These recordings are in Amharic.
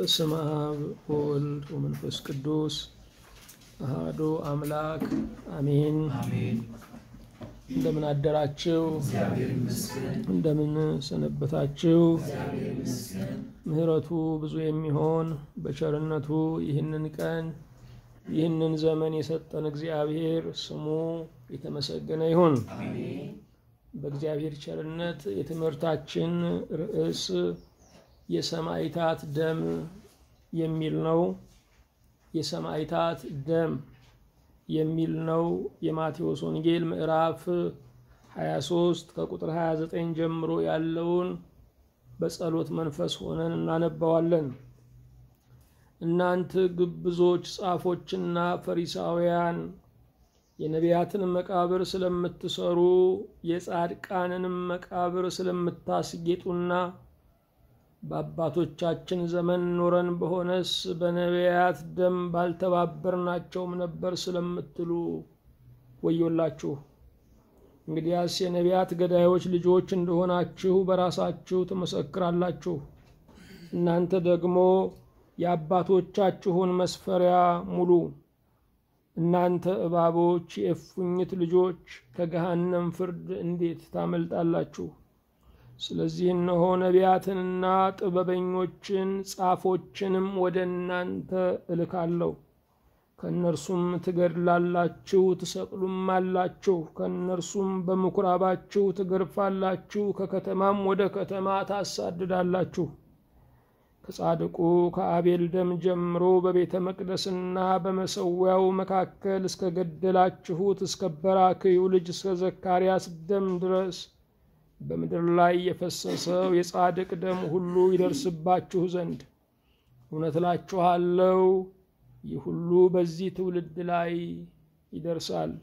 በስመ አብ ወወልድ ወመንፈስ ቅዱስ አሐዱ አምላክ አሜን። እንደምን አደራችሁ? እንደምን ሰነበታችሁ? ምሕረቱ ብዙ የሚሆን በቸርነቱ ይህንን ቀን ይህንን ዘመን የሰጠን እግዚአብሔር ስሙ የተመሰገነ ይሁን። በእግዚአብሔር ቸርነት የትምህርታችን ርዕስ የሰማዕታት ደም የሚል ነው። የሰማዕታት ደም የሚል ነው። የማቴዎስ ወንጌል ምዕራፍ 23 ከቁጥር 29 ጀምሮ ያለውን በጸሎት መንፈስ ሆነን እናነባዋለን። እናንተ ግብዞች ጻፎችና ፈሪሳውያን የነቢያትን መቃብር ስለምትሰሩ የጻድቃንንም መቃብር ስለምታስጌጡና በአባቶቻችን ዘመን ኖረን በሆነስ በነቢያት ደም ባልተባበርናቸውም ነበር ስለምትሉ ወዮላችሁ። እንግዲያስ የነቢያት ገዳዮች ልጆች እንደሆናችሁ በራሳችሁ ትመሰክራላችሁ። እናንተ ደግሞ የአባቶቻችሁን መስፈሪያ ሙሉ። እናንተ እባቦች፣ የእፉኝት ልጆች ከገሃነም ፍርድ እንዴት ታመልጣላችሁ? ስለዚህ እነሆ ነቢያትንና ጥበበኞችን ጻፎችንም ወደ እናንተ እልካለሁ። ከእነርሱም ትገድላላችሁ፣ ትሰቅሉም አላችሁ። ከእነርሱም በምኩራባችሁ ትገርፋላችሁ፣ ከከተማም ወደ ከተማ ታሳድዳላችሁ። ከጻድቁ ከአቤል ደም ጀምሮ በቤተ መቅደስና በመሰዊያው መካከል እስከ ገደላችሁት እስከ በራክዩ ልጅ እስከ ዘካርያስ ደም ድረስ በምድር ላይ የፈሰሰው የጻድቅ ደም ሁሉ ይደርስባችሁ ዘንድ እውነት እላችኋለሁ ይህ ሁሉ በዚህ ትውልድ ላይ ይደርሳል።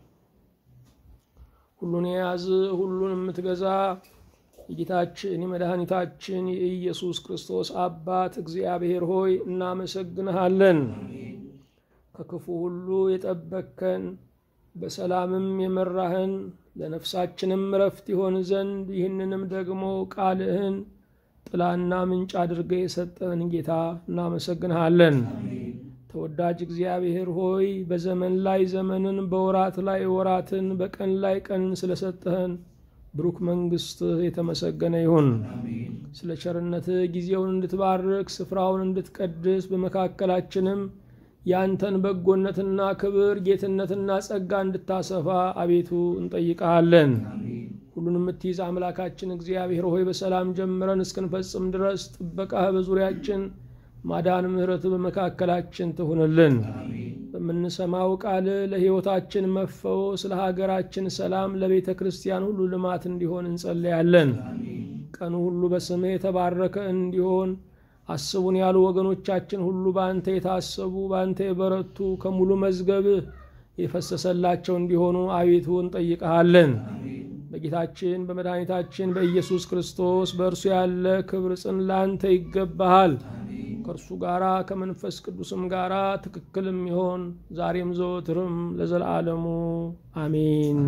ሁሉን የያዝ ሁሉን የምትገዛ የጌታችን የመድኃኒታችን የኢየሱስ ክርስቶስ አባት እግዚአብሔር ሆይ እናመሰግንሃለን። ከክፉ ሁሉ የጠበቅከን በሰላምም የመራህን ለነፍሳችንም እረፍት ይሆን ዘንድ ይህንንም ደግሞ ቃልህን ጥላና ምንጭ አድርገህ የሰጠን ጌታ እናመሰግንሃለን። ተወዳጅ እግዚአብሔር ሆይ በዘመን ላይ ዘመንን፣ በወራት ላይ ወራትን፣ በቀን ላይ ቀንን ስለሰጠህን ብሩክ መንግሥትህ የተመሰገነ ይሁን። ስለ ቸርነትህ ጊዜውን እንድትባርክ ስፍራውን እንድትቀድስ በመካከላችንም ያንተን በጎነትና ክብር ጌትነትና ጸጋ እንድታሰፋ አቤቱ እንጠይቀሃለን። ሁሉን የምትይዝ አምላካችን እግዚአብሔር ሆይ በሰላም ጀምረን እስክንፈጽም ድረስ ጥበቃህ በዙሪያችን ማዳን፣ ምሕረት በመካከላችን ትሁንልን። በምንሰማው ቃል ለሕይወታችን መፈወስ፣ ለሀገራችን ሰላም፣ ለቤተ ክርስቲያን ሁሉ ልማት እንዲሆን እንጸለያለን። ቀኑ ሁሉ በስምህ የተባረከ እንዲሆን አስቡን ያሉ ወገኖቻችን ሁሉ በአንተ የታሰቡ በአንተ የበረቱ ከሙሉ መዝገብህ የፈሰሰላቸው እንዲሆኑ አቤቱ እንጠይቀሃለን። በጌታችን በመድኃኒታችን በኢየሱስ ክርስቶስ በእርሱ ያለ ክብር ጽን ለአንተ ይገባሃል። ከእርሱ ጋራ ከመንፈስ ቅዱስም ጋራ ትክክልም ይሆን ዛሬም ዘወትርም ለዘላለሙ አሜን።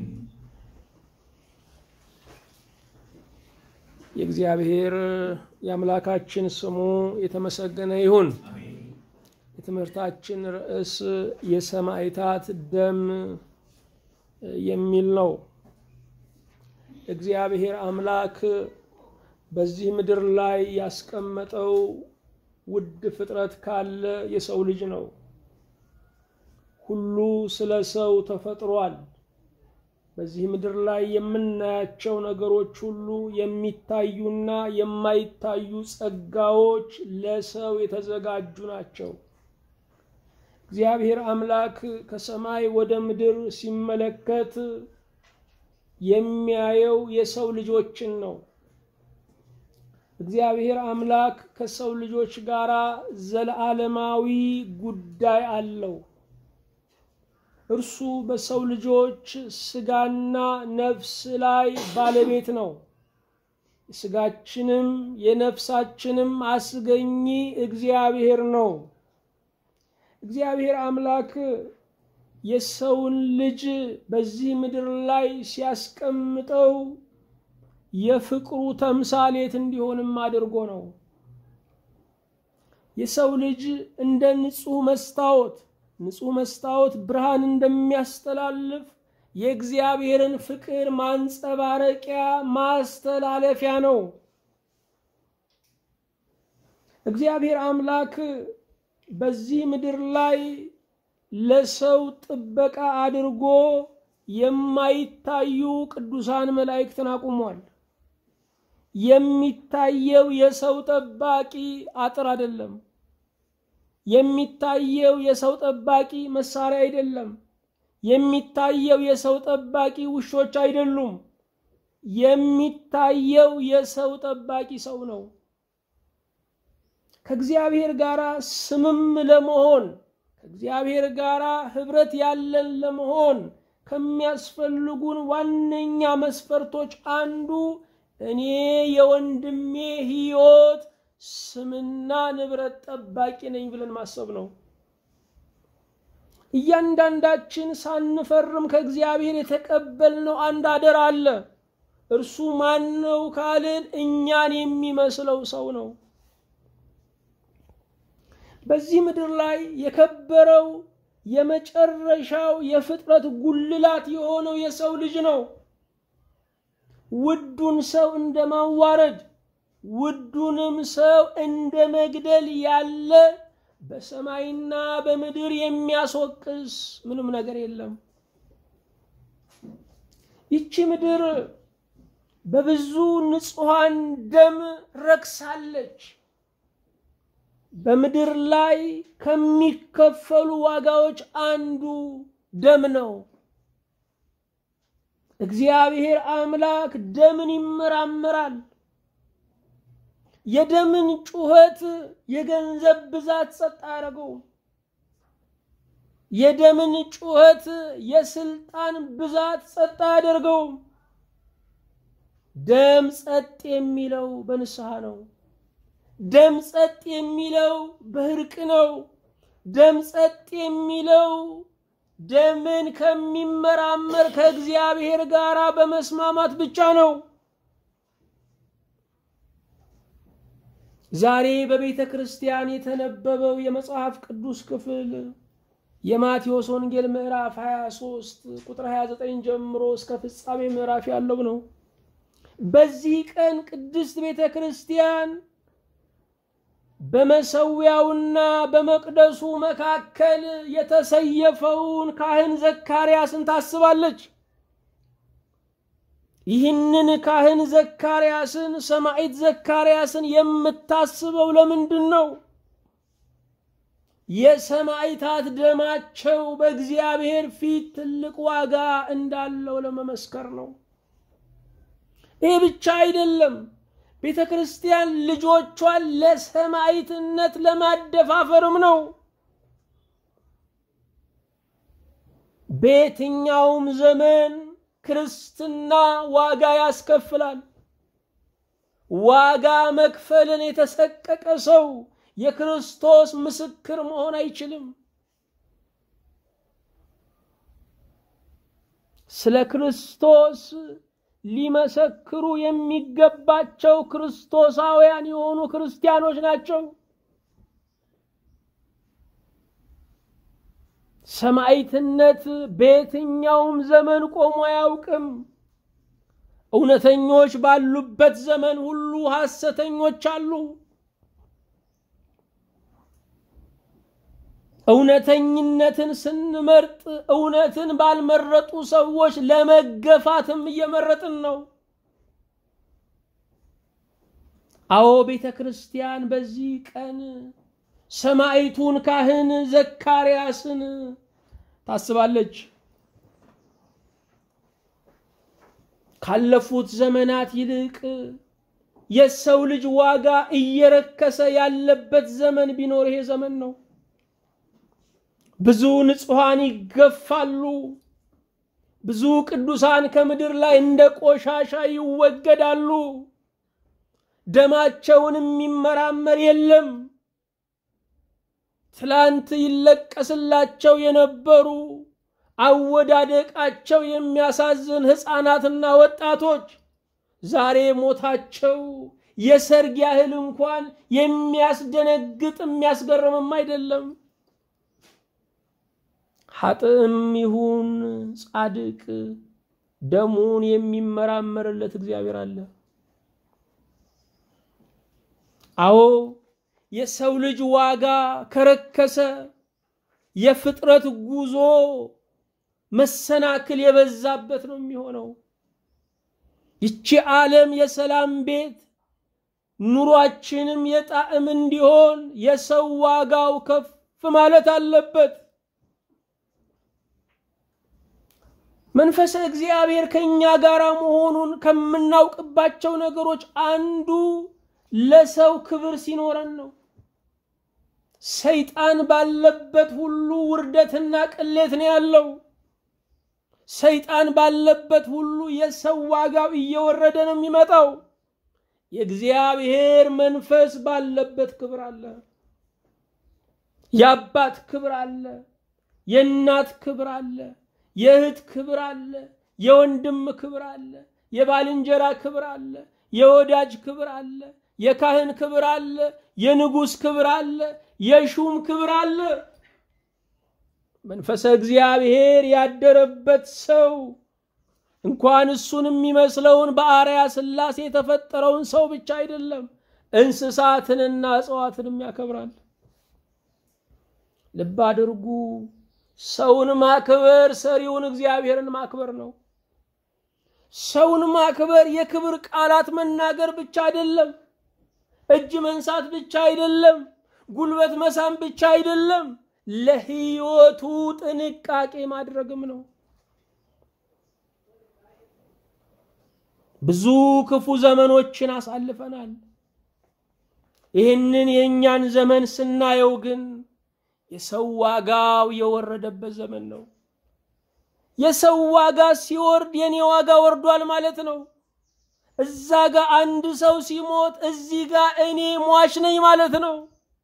የእግዚአብሔር የአምላካችን ስሙ የተመሰገነ ይሁን። የትምህርታችን ርዕስ የሰማዕታት ደም የሚል ነው። እግዚአብሔር አምላክ በዚህ ምድር ላይ ያስቀመጠው ውድ ፍጥረት ካለ የሰው ልጅ ነው። ሁሉ ስለ ሰው ተፈጥሯል። በዚህ ምድር ላይ የምናያቸው ነገሮች ሁሉ የሚታዩና የማይታዩ ጸጋዎች ለሰው የተዘጋጁ ናቸው። እግዚአብሔር አምላክ ከሰማይ ወደ ምድር ሲመለከት የሚያየው የሰው ልጆችን ነው። እግዚአብሔር አምላክ ከሰው ልጆች ጋር ዘለዓለማዊ ጉዳይ አለው። እርሱ በሰው ልጆች ስጋና ነፍስ ላይ ባለቤት ነው። የስጋችንም የነፍሳችንም አስገኚ እግዚአብሔር ነው። እግዚአብሔር አምላክ የሰውን ልጅ በዚህ ምድር ላይ ሲያስቀምጠው የፍቅሩ ተምሳሌት እንዲሆንም አድርጎ ነው። የሰው ልጅ እንደ ንጹህ መስታወት ንጹህ መስታወት ብርሃን እንደሚያስተላልፍ የእግዚአብሔርን ፍቅር ማንጸባረቂያ ማስተላለፊያ ነው። እግዚአብሔር አምላክ በዚህ ምድር ላይ ለሰው ጥበቃ አድርጎ የማይታዩ ቅዱሳን መላእክትን አቁሟል። የሚታየው የሰው ጠባቂ አጥር አይደለም። የሚታየው የሰው ጠባቂ መሳሪያ አይደለም። የሚታየው የሰው ጠባቂ ውሾች አይደሉም። የሚታየው የሰው ጠባቂ ሰው ነው። ከእግዚአብሔር ጋር ስምም ለመሆን ከእግዚአብሔር ጋር ህብረት ያለን ለመሆን ከሚያስፈልጉን ዋነኛ መስፈርቶች አንዱ እኔ የወንድሜ ሕይወት ስምና ንብረት ጠባቂ ነኝ ብለን ማሰብ ነው። እያንዳንዳችን ሳንፈርም ከእግዚአብሔር የተቀበልነው አንድ አደራ አለ። እርሱ ማን ነው ካልን እኛን የሚመስለው ሰው ነው። በዚህ ምድር ላይ የከበረው የመጨረሻው የፍጥረት ጉልላት የሆነው የሰው ልጅ ነው። ውዱን ሰው እንደ ማዋረድ ውዱንም ሰው እንደ መግደል ያለ በሰማይና በምድር የሚያስወቅስ ምንም ነገር የለም። ይቺ ምድር በብዙ ንጹሐን ደም ረክሳለች። በምድር ላይ ከሚከፈሉ ዋጋዎች አንዱ ደም ነው። እግዚአብሔር አምላክ ደምን ይመራመራል። የደምን ጩኸት የገንዘብ ብዛት ጸጥ አያደርገውም። የደምን ጩኸት የስልጣን ብዛት ጸጥ አያደርገውም። ደም ጸጥ የሚለው በንስሐ ነው። ደም ጸጥ የሚለው በእርቅ ነው። ደም ጸጥ የሚለው ደምን ከሚመራመር ከእግዚአብሔር ጋር በመስማማት ብቻ ነው። ዛሬ በቤተ ክርስቲያን የተነበበው የመጽሐፍ ቅዱስ ክፍል የማቴዎስ ወንጌል ምዕራፍ 23 ቁጥር 29 ጀምሮ እስከ ፍጻሜ ምዕራፍ ያለው ነው። በዚህ ቀን ቅድስት ቤተ ክርስቲያን በመሰዊያውና በመቅደሱ መካከል የተሰየፈውን ካህን ዘካርያስን ታስባለች። ይህንን ካህን ዘካርያስን ሰማዕት ዘካርያስን የምታስበው ለምንድን ነው? የሰማዕታት ደማቸው በእግዚአብሔር ፊት ትልቅ ዋጋ እንዳለው ለመመስከር ነው። ይህ ብቻ አይደለም። ቤተ ክርስቲያን ልጆቿን ለሰማዕትነት ለማደፋፈርም ነው። በየትኛውም ዘመን ክርስትና ዋጋ ያስከፍላል። ዋጋ መክፈልን የተሰቀቀ ሰው የክርስቶስ ምስክር መሆን አይችልም። ስለ ክርስቶስ ሊመሰክሩ የሚገባቸው ክርስቶሳውያን የሆኑ ክርስቲያኖች ናቸው። ሰማዕትነት በየትኛውም ዘመን ቆሞ አያውቅም። እውነተኞች ባሉበት ዘመን ሁሉ ሐሰተኞች አሉ። እውነተኝነትን ስንመርጥ እውነትን ባልመረጡ ሰዎች ለመገፋትም እየመረጥን ነው። አዎ ቤተ ክርስቲያን በዚህ ቀን ሰማዕቱን ካህን ዘካርያስን ታስባለች። ካለፉት ዘመናት ይልቅ የሰው ልጅ ዋጋ እየረከሰ ያለበት ዘመን ቢኖር ይሄ ዘመን ነው። ብዙ ንጹሐን ይገፋሉ። ብዙ ቅዱሳን ከምድር ላይ እንደ ቆሻሻ ይወገዳሉ። ደማቸውን የሚመራመር የለም። ትላንት ይለቀስላቸው የነበሩ አወዳደቃቸው የሚያሳዝን ሕፃናትና ወጣቶች ዛሬ ሞታቸው የሰርግ ያህል እንኳን የሚያስደነግጥ የሚያስገርምም አይደለም። ኃጥእም ይሁን ጻድቅ ደሙን የሚመራመርለት እግዚአብሔር አለ። አዎ የሰው ልጅ ዋጋ ከረከሰ የፍጥረት ጉዞ መሰናክል የበዛበት ነው የሚሆነው። ይቺ ዓለም የሰላም ቤት ኑሯችንም የጣዕም እንዲሆን የሰው ዋጋው ከፍ ማለት አለበት። መንፈሰ እግዚአብሔር ከእኛ ጋር መሆኑን ከምናውቅባቸው ነገሮች አንዱ ለሰው ክብር ሲኖረን ነው። ሰይጣን ባለበት ሁሉ ውርደትና ቅሌት ነው ያለው። ሰይጣን ባለበት ሁሉ የሰው ዋጋው እየወረደ ነው የሚመጣው። የእግዚአብሔር መንፈስ ባለበት ክብር አለ። የአባት ክብር አለ። የእናት ክብር አለ። የእህት ክብር አለ። የወንድም ክብር አለ። የባልንጀራ ክብር አለ። የወዳጅ ክብር አለ። የካህን ክብር አለ። የንጉሥ ክብር አለ። የሹም ክብር አለ። መንፈሰ እግዚአብሔር ያደረበት ሰው እንኳን እሱን የሚመስለውን በአርያ ሥላሴ የተፈጠረውን ሰው ብቻ አይደለም እንስሳትንና እጽዋትንም ያከብራል። ልብ አድርጉ። ሰውን ማክበር ሰሪውን እግዚአብሔርን ማክበር ነው። ሰውን ማክበር የክብር ቃላት መናገር ብቻ አይደለም። እጅ መንሳት ብቻ አይደለም። ጉልበት መሳም ብቻ አይደለም። ለሕይወቱ ጥንቃቄ ማድረግም ነው። ብዙ ክፉ ዘመኖችን አሳልፈናል። ይህንን የእኛን ዘመን ስናየው ግን የሰው ዋጋው የወረደበት ዘመን ነው። የሰው ዋጋ ሲወርድ የኔ ዋጋ ወርዷል ማለት ነው። እዛ ጋር አንድ ሰው ሲሞት እዚህ ጋር እኔ ሟች ነኝ ማለት ነው።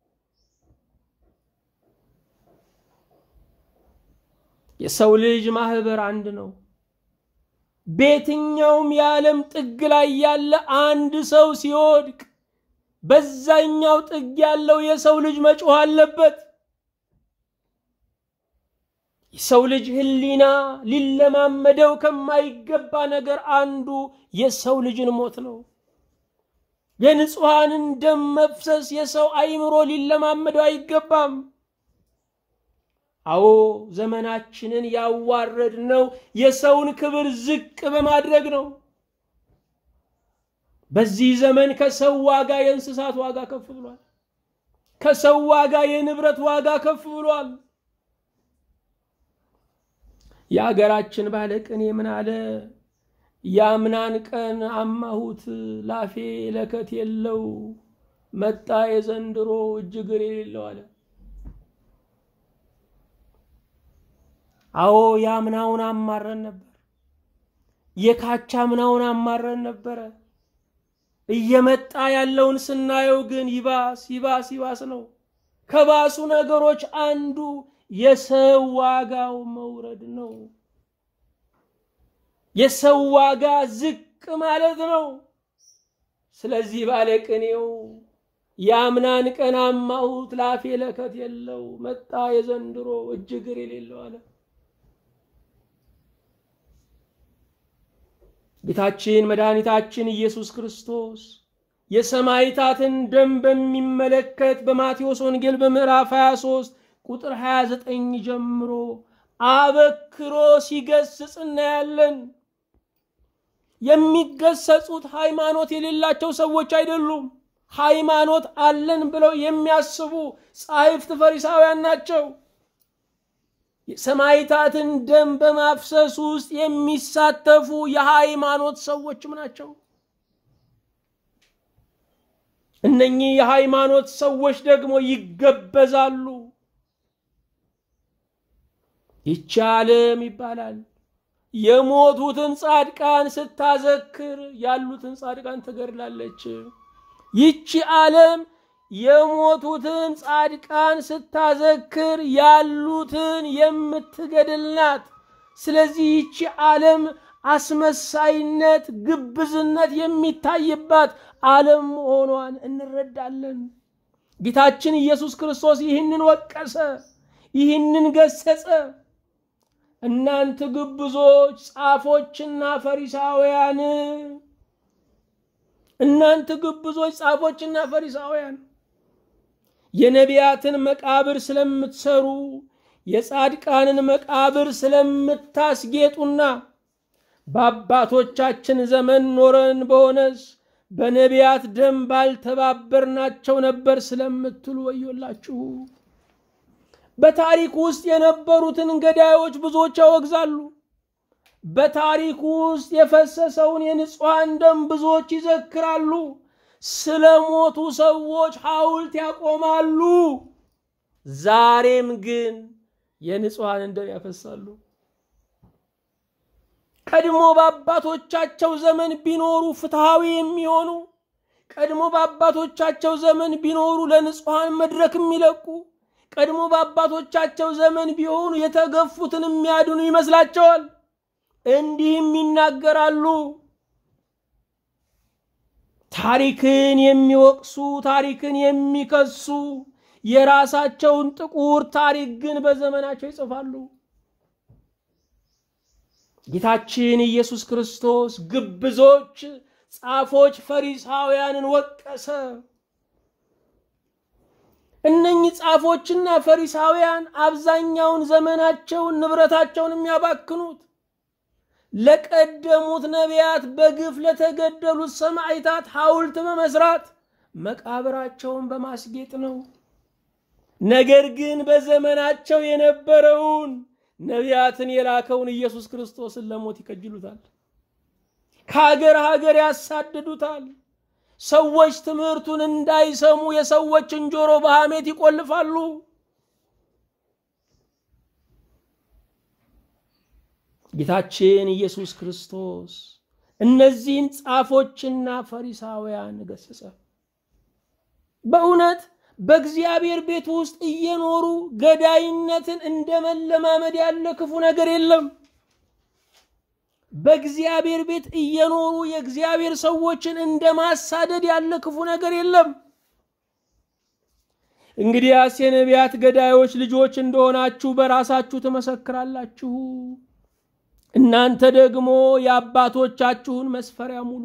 የሰው ልጅ ማህበር አንድ ነው። በየትኛውም የዓለም ጥግ ላይ ያለ አንድ ሰው ሲወድቅ በዛኛው ጥግ ያለው የሰው ልጅ መጮህ አለበት። የሰው ልጅ ሕሊና ሊለማመደው ከማይገባ ነገር አንዱ የሰው ልጅን ሞት ነው። የንጹሐንን ደም መፍሰስ የሰው አይምሮ ሊለማመደው አይገባም። አዎ ዘመናችንን ያዋረድ ነው የሰውን ክብር ዝቅ በማድረግ ነው። በዚህ ዘመን ከሰው ዋጋ የእንስሳት ዋጋ ከፍ ብሏል። ከሰው ዋጋ የንብረት ዋጋ ከፍ ብሏል። የአገራችን ባለቅኔ ምን አለ? ያምናን ቀን አማሁት ላፌ ለከት የለው መጣ የዘንድሮ እጅግር የሌለው አለ። አዎ ያምናውን አማረን ነበር። የካቻ ምናውን አማረን ነበረ። እየመጣ ያለውን ስናየው ግን ይባስ ይባስ ይባስ ነው። ከባሱ ነገሮች አንዱ የሰው ዋጋው መውረድ ነው። የሰው ዋጋ ዝቅ ማለት ነው። ስለዚህ ባለቅኔው ያምናን ቀን አማሁት ላፌ ለከት የለው መጣ የዘንድሮ እጅግር የሌለው አለ። ጌታችን መድኃኒታችን ኢየሱስ ክርስቶስ የሰማዕታትን ደም በሚመለከት በማቴዎስ ወንጌል በምዕራፍ 23 ቁጥር 29 ጀምሮ አበክሮ ሲገስጽ እናያለን። የሚገሰጹት ሃይማኖት የሌላቸው ሰዎች አይደሉም። ሃይማኖት አለን ብለው የሚያስቡ ጻሕፍት ፈሪሳውያን ናቸው። የሰማዕታትን ደም በማፍሰስ ውስጥ የሚሳተፉ የሃይማኖት ሰዎችም ናቸው። እነኚህ የሃይማኖት ሰዎች ደግሞ ይገበዛሉ። ይቺ ዓለም ይባላል የሞቱትን ጻድቃን ስታዘክር ያሉትን ጻድቃን ትገድላለች። ይቺ ዓለም የሞቱትን ጻድቃን ስታዘክር ያሉትን የምትገድል ናት። ስለዚህ ይቺ ዓለም አስመሳይነት፣ ግብዝነት የሚታይባት ዓለም መሆኗን እንረዳለን። ጌታችን ኢየሱስ ክርስቶስ ይህንን ወቀሰ፣ ይህንን ገሰጸ። እናንተ ግብዞች ጻፎችና ፈሪሳውያን፣ እናንተ ግብዞች ጻፎችና ፈሪሳውያን የነቢያትን መቃብር ስለምትሰሩ የጻድቃንን መቃብር ስለምታስጌጡና በአባቶቻችን ዘመን ኖረን በሆነስ በነቢያት ደም ባልተባበርናቸው ነበር ስለምትሉ ወዮላችሁ። በታሪክ ውስጥ የነበሩትን ገዳዮች ብዙዎች ያወግዛሉ። በታሪክ ውስጥ የፈሰሰውን የንጹሐን ደም ብዙዎች ይዘክራሉ። ስለ ሞቱ ሰዎች ሐውልት ያቆማሉ። ዛሬም ግን የንጹሐንን ደም ያፈሳሉ። ቀድሞ በአባቶቻቸው ዘመን ቢኖሩ ፍትሐዊ የሚሆኑ ቀድሞ በአባቶቻቸው ዘመን ቢኖሩ ለንጹሐን መድረክ የሚለቁ ቀድሞ በአባቶቻቸው ዘመን ቢሆኑ የተገፉትን የሚያድኑ ይመስላቸዋል። እንዲህም ይናገራሉ። ታሪክን የሚወቅሱ ታሪክን የሚከሱ የራሳቸውን ጥቁር ታሪክ ግን በዘመናቸው ይጽፋሉ። ጌታችን ኢየሱስ ክርስቶስ ግብዞች፣ ጻፎች፣ ፈሪሳውያንን ወቀሰ። እነኚህ ጻፎችና ፈሪሳውያን አብዛኛውን ዘመናቸውን ንብረታቸውን የሚያባክኑት ለቀደሙት ነቢያት በግፍ ለተገደሉት ሰማዕታት ሐውልት በመስራት መቃብራቸውን በማስጌጥ ነው። ነገር ግን በዘመናቸው የነበረውን ነቢያትን የላከውን ኢየሱስ ክርስቶስን ለሞት ይከጅሉታል። ከሀገር ሀገር ያሳድዱታል። ሰዎች ትምህርቱን እንዳይሰሙ የሰዎችን ጆሮ በሐሜት ይቆልፋሉ። ጌታችን ኢየሱስ ክርስቶስ እነዚህን ጻፎችና ፈሪሳውያን ገሰጸ። በእውነት በእግዚአብሔር ቤት ውስጥ እየኖሩ ገዳይነትን እንደ መለማመድ ያለ ክፉ ነገር የለም። በእግዚአብሔር ቤት እየኖሩ የእግዚአብሔር ሰዎችን እንደ ማሳደድ ያለ ክፉ ነገር የለም። እንግዲያስ የነቢያት ገዳዮች ልጆች እንደሆናችሁ በራሳችሁ ትመሰክራላችሁ። እናንተ ደግሞ የአባቶቻችሁን መስፈሪያ ሙሉ።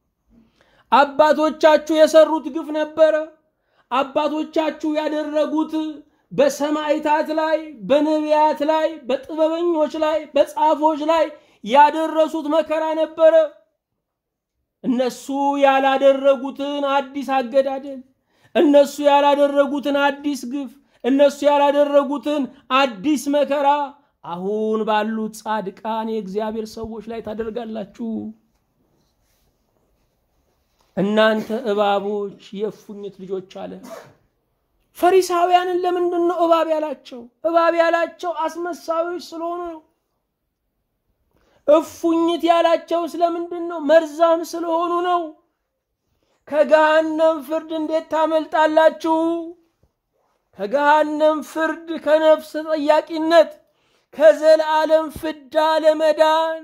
አባቶቻችሁ የሰሩት ግፍ ነበረ። አባቶቻችሁ ያደረጉት በሰማዕታት ላይ፣ በነቢያት ላይ፣ በጥበበኞች ላይ፣ በጻፎች ላይ ያደረሱት መከራ ነበረ። እነሱ ያላደረጉትን አዲስ አገዳደል፣ እነሱ ያላደረጉትን አዲስ ግፍ፣ እነሱ ያላደረጉትን አዲስ መከራ አሁን ባሉት ጻድቃን የእግዚአብሔር ሰዎች ላይ ታደርጋላችሁ። እናንተ እባቦች የእፉኝት ልጆች አለ። ፈሪሳውያንን ለምንድን ነው እባብ ያላቸው? እባብ ያላቸው አስመሳዮች ስለሆኑ ነው። እፉኝት ያላቸው ስለምንድን ነው? መርዛም ስለሆኑ ነው። ከገሃነም ፍርድ እንዴት ታመልጣላችሁ? ከገሃነም ፍርድ፣ ከነፍስ ተጠያቂነት፣ ከዘላለም ፍዳ ለመዳን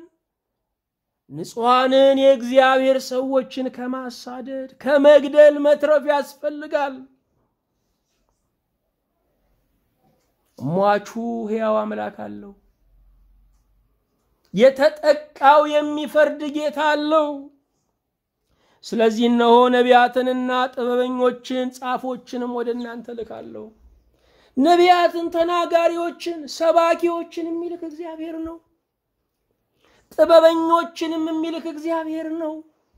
ንጹሐንን የእግዚአብሔር ሰዎችን ከማሳደድ ከመግደል መትረፍ ያስፈልጋል። ሟቹ ሕያው አምላክ አለው። የተጠቃው የሚፈርድ ጌታ አለው። ስለዚህ እነሆ ነቢያትንና ጥበበኞችን ጻፎችንም ወደ እናንተ ልካለሁ። ነቢያትን፣ ተናጋሪዎችን፣ ሰባኪዎችን የሚልክ እግዚአብሔር ነው። ጥበበኞችንም የሚልክ እግዚአብሔር ነው።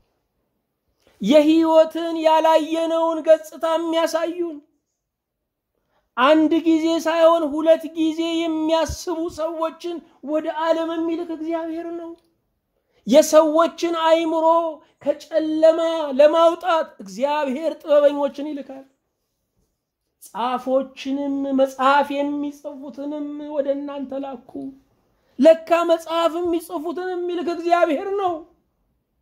የሕይወትን ያላየነውን ገጽታ የሚያሳዩን አንድ ጊዜ ሳይሆን ሁለት ጊዜ የሚያስቡ ሰዎችን ወደ ዓለም የሚልክ እግዚአብሔር ነው። የሰዎችን አእምሮ ከጨለማ ለማውጣት እግዚአብሔር ጥበበኞችን ይልካል። ጻፎችንም መጽሐፍ የሚጽፉትንም ወደ እናንተ ላኩ። ለካ መጽሐፍ የሚጽፉትን የሚልክ እግዚአብሔር ነው።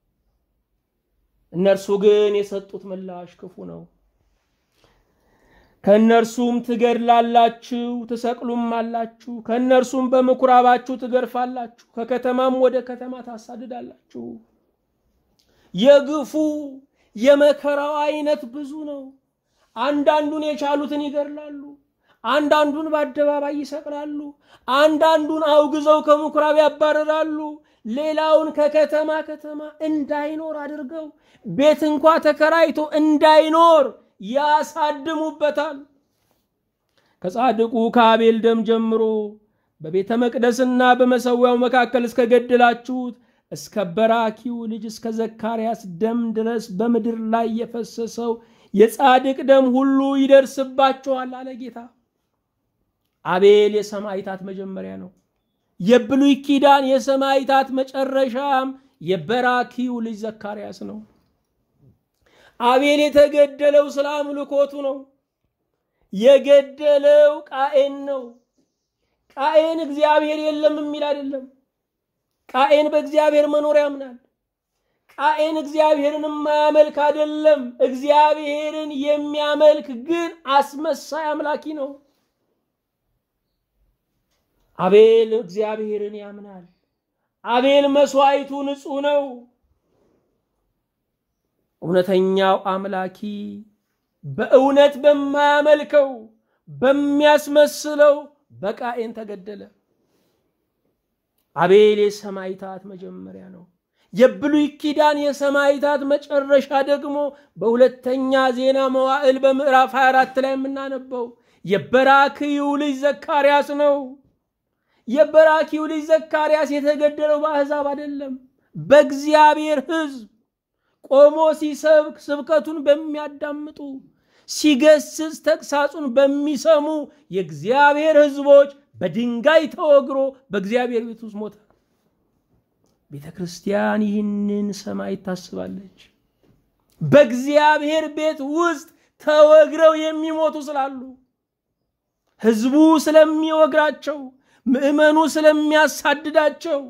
እነርሱ ግን የሰጡት ምላሽ ክፉ ነው። ከእነርሱም ትገድላላችሁ፣ ትሰቅሉም አላችሁ። ከእነርሱም በምኩራባችሁ ትገርፋላችሁ፣ ከከተማም ወደ ከተማ ታሳድዳላችሁ። የግፉ የመከራው አይነት ብዙ ነው። አንዳንዱን የቻሉትን ይገድላሉ፣ አንዳንዱን በአደባባይ ይሰቅላሉ፣ አንዳንዱን አውግዘው ከምኩራብ ያባረራሉ። ሌላውን ከከተማ ከተማ እንዳይኖር አድርገው ቤት እንኳ ተከራይቶ እንዳይኖር ያሳድሙበታል። ከጻድቁ ከአቤል ደም ጀምሮ በቤተ መቅደስና በመሠዊያው መካከል እስከ ገደላችሁት እስከ በራኪው ልጅ እስከ ዘካርያስ ደም ድረስ በምድር ላይ የፈሰሰው የጻድቅ ደም ሁሉ ይደርስባችኋል አለ ጌታ። አቤል የሰማዕታት መጀመሪያ ነው። የብሉይ ኪዳን የሰማዕታት መጨረሻም የበራኪው ልጅ ዘካርያስ ነው። አቤል የተገደለው ስለ አምልኮቱ ነው። የገደለው ቃኤን ነው። ቃኤን እግዚአብሔር የለም የሚል አይደለም። ቃኤን በእግዚአብሔር መኖር ያምናል። ቃኤን እግዚአብሔርን የማያመልክ አይደለም። እግዚአብሔርን የሚያመልክ ግን አስመሳይ አምላኪ ነው። አቤል እግዚአብሔርን ያምናል። አቤል መስዋዕቱ ንጹሕ ነው። እውነተኛው አምላኪ በእውነት በማያመልከው በሚያስመስለው በቃኤን ተገደለ። አቤል የሰማዕታት መጀመሪያ ነው። የብሉይ ኪዳን የሰማዕታት መጨረሻ ደግሞ በሁለተኛ ዜና መዋዕል በምዕራፍ 24 ላይ የምናነበው የበራክዩ ልጅ ዘካርያስ ነው። የበራኪው ልጅ ዘካርያስ የተገደለው በአሕዛብ አይደለም፣ በእግዚአብሔር ሕዝብ ቆሞ ሲሰብክ ስብከቱን በሚያዳምጡ ሲገስጽ ተግሳጹን በሚሰሙ የእግዚአብሔር ሕዝቦች በድንጋይ ተወግሮ በእግዚአብሔር ቤት ውስጥ ሞተ። ቤተ ክርስቲያን ይህንን ሰማዕት ታስባለች። በእግዚአብሔር ቤት ውስጥ ተወግረው የሚሞቱ ስላሉ ሕዝቡ ስለሚወግራቸው ምዕመኑ ስለሚያሳድዳቸው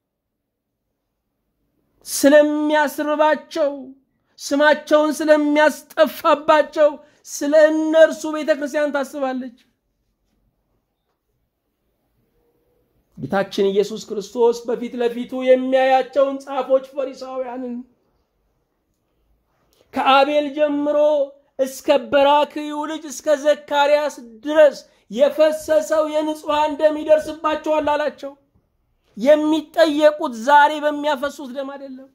ስለሚያስርባቸው ስማቸውን ስለሚያስጠፋባቸው ስለ እነርሱ ቤተ ክርስቲያን ታስባለች። ጌታችን ኢየሱስ ክርስቶስ በፊት ለፊቱ የሚያያቸውን ጻፎች ፈሪሳውያንን ከአቤል ጀምሮ እስከ በራክዩ ልጅ እስከ ዘካርያስ ድረስ የፈሰሰው የንጹሐን ደም ይደርስባቸዋል አላቸው። የሚጠየቁት ዛሬ በሚያፈሱት ደም አይደለም።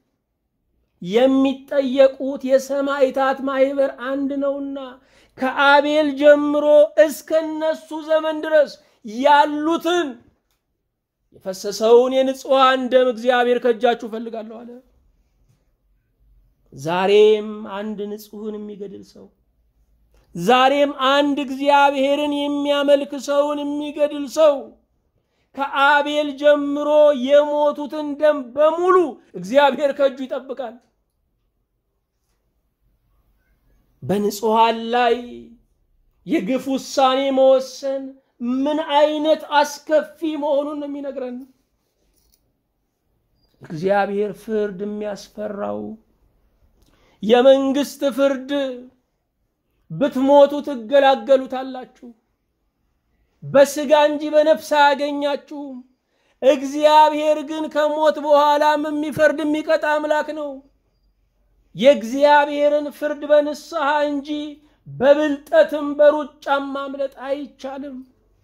የሚጠየቁት የሰማዕታት ማህበር አንድ ነውና ከአቤል ጀምሮ እስከ እነሱ ዘመን ድረስ ያሉትን የፈሰሰውን የንጹሐን ደም እግዚአብሔር ከእጃችሁ እፈልጋለሁ አለ። ዛሬም አንድ ንጹሕን የሚገድል ሰው ዛሬም አንድ እግዚአብሔርን የሚያመልክ ሰውን የሚገድል ሰው ከአቤል ጀምሮ የሞቱትን ደም በሙሉ እግዚአብሔር ከእጁ ይጠብቃል። በንጹሐን ላይ የግፍ ውሳኔ መወሰን ምን አይነት አስከፊ መሆኑን ነው የሚነግረን። እግዚአብሔር ፍርድ የሚያስፈራው የመንግስት ፍርድ ብትሞቱ ትገላገሉታላችሁ፣ በስጋ እንጂ በነፍስ አያገኛችሁም። እግዚአብሔር ግን ከሞት በኋላም የሚፈርድ የሚቀጣ አምላክ ነው። የእግዚአብሔርን ፍርድ በንስሐ እንጂ በብልጠትም በሩጫም ማምለጥ አይቻልም።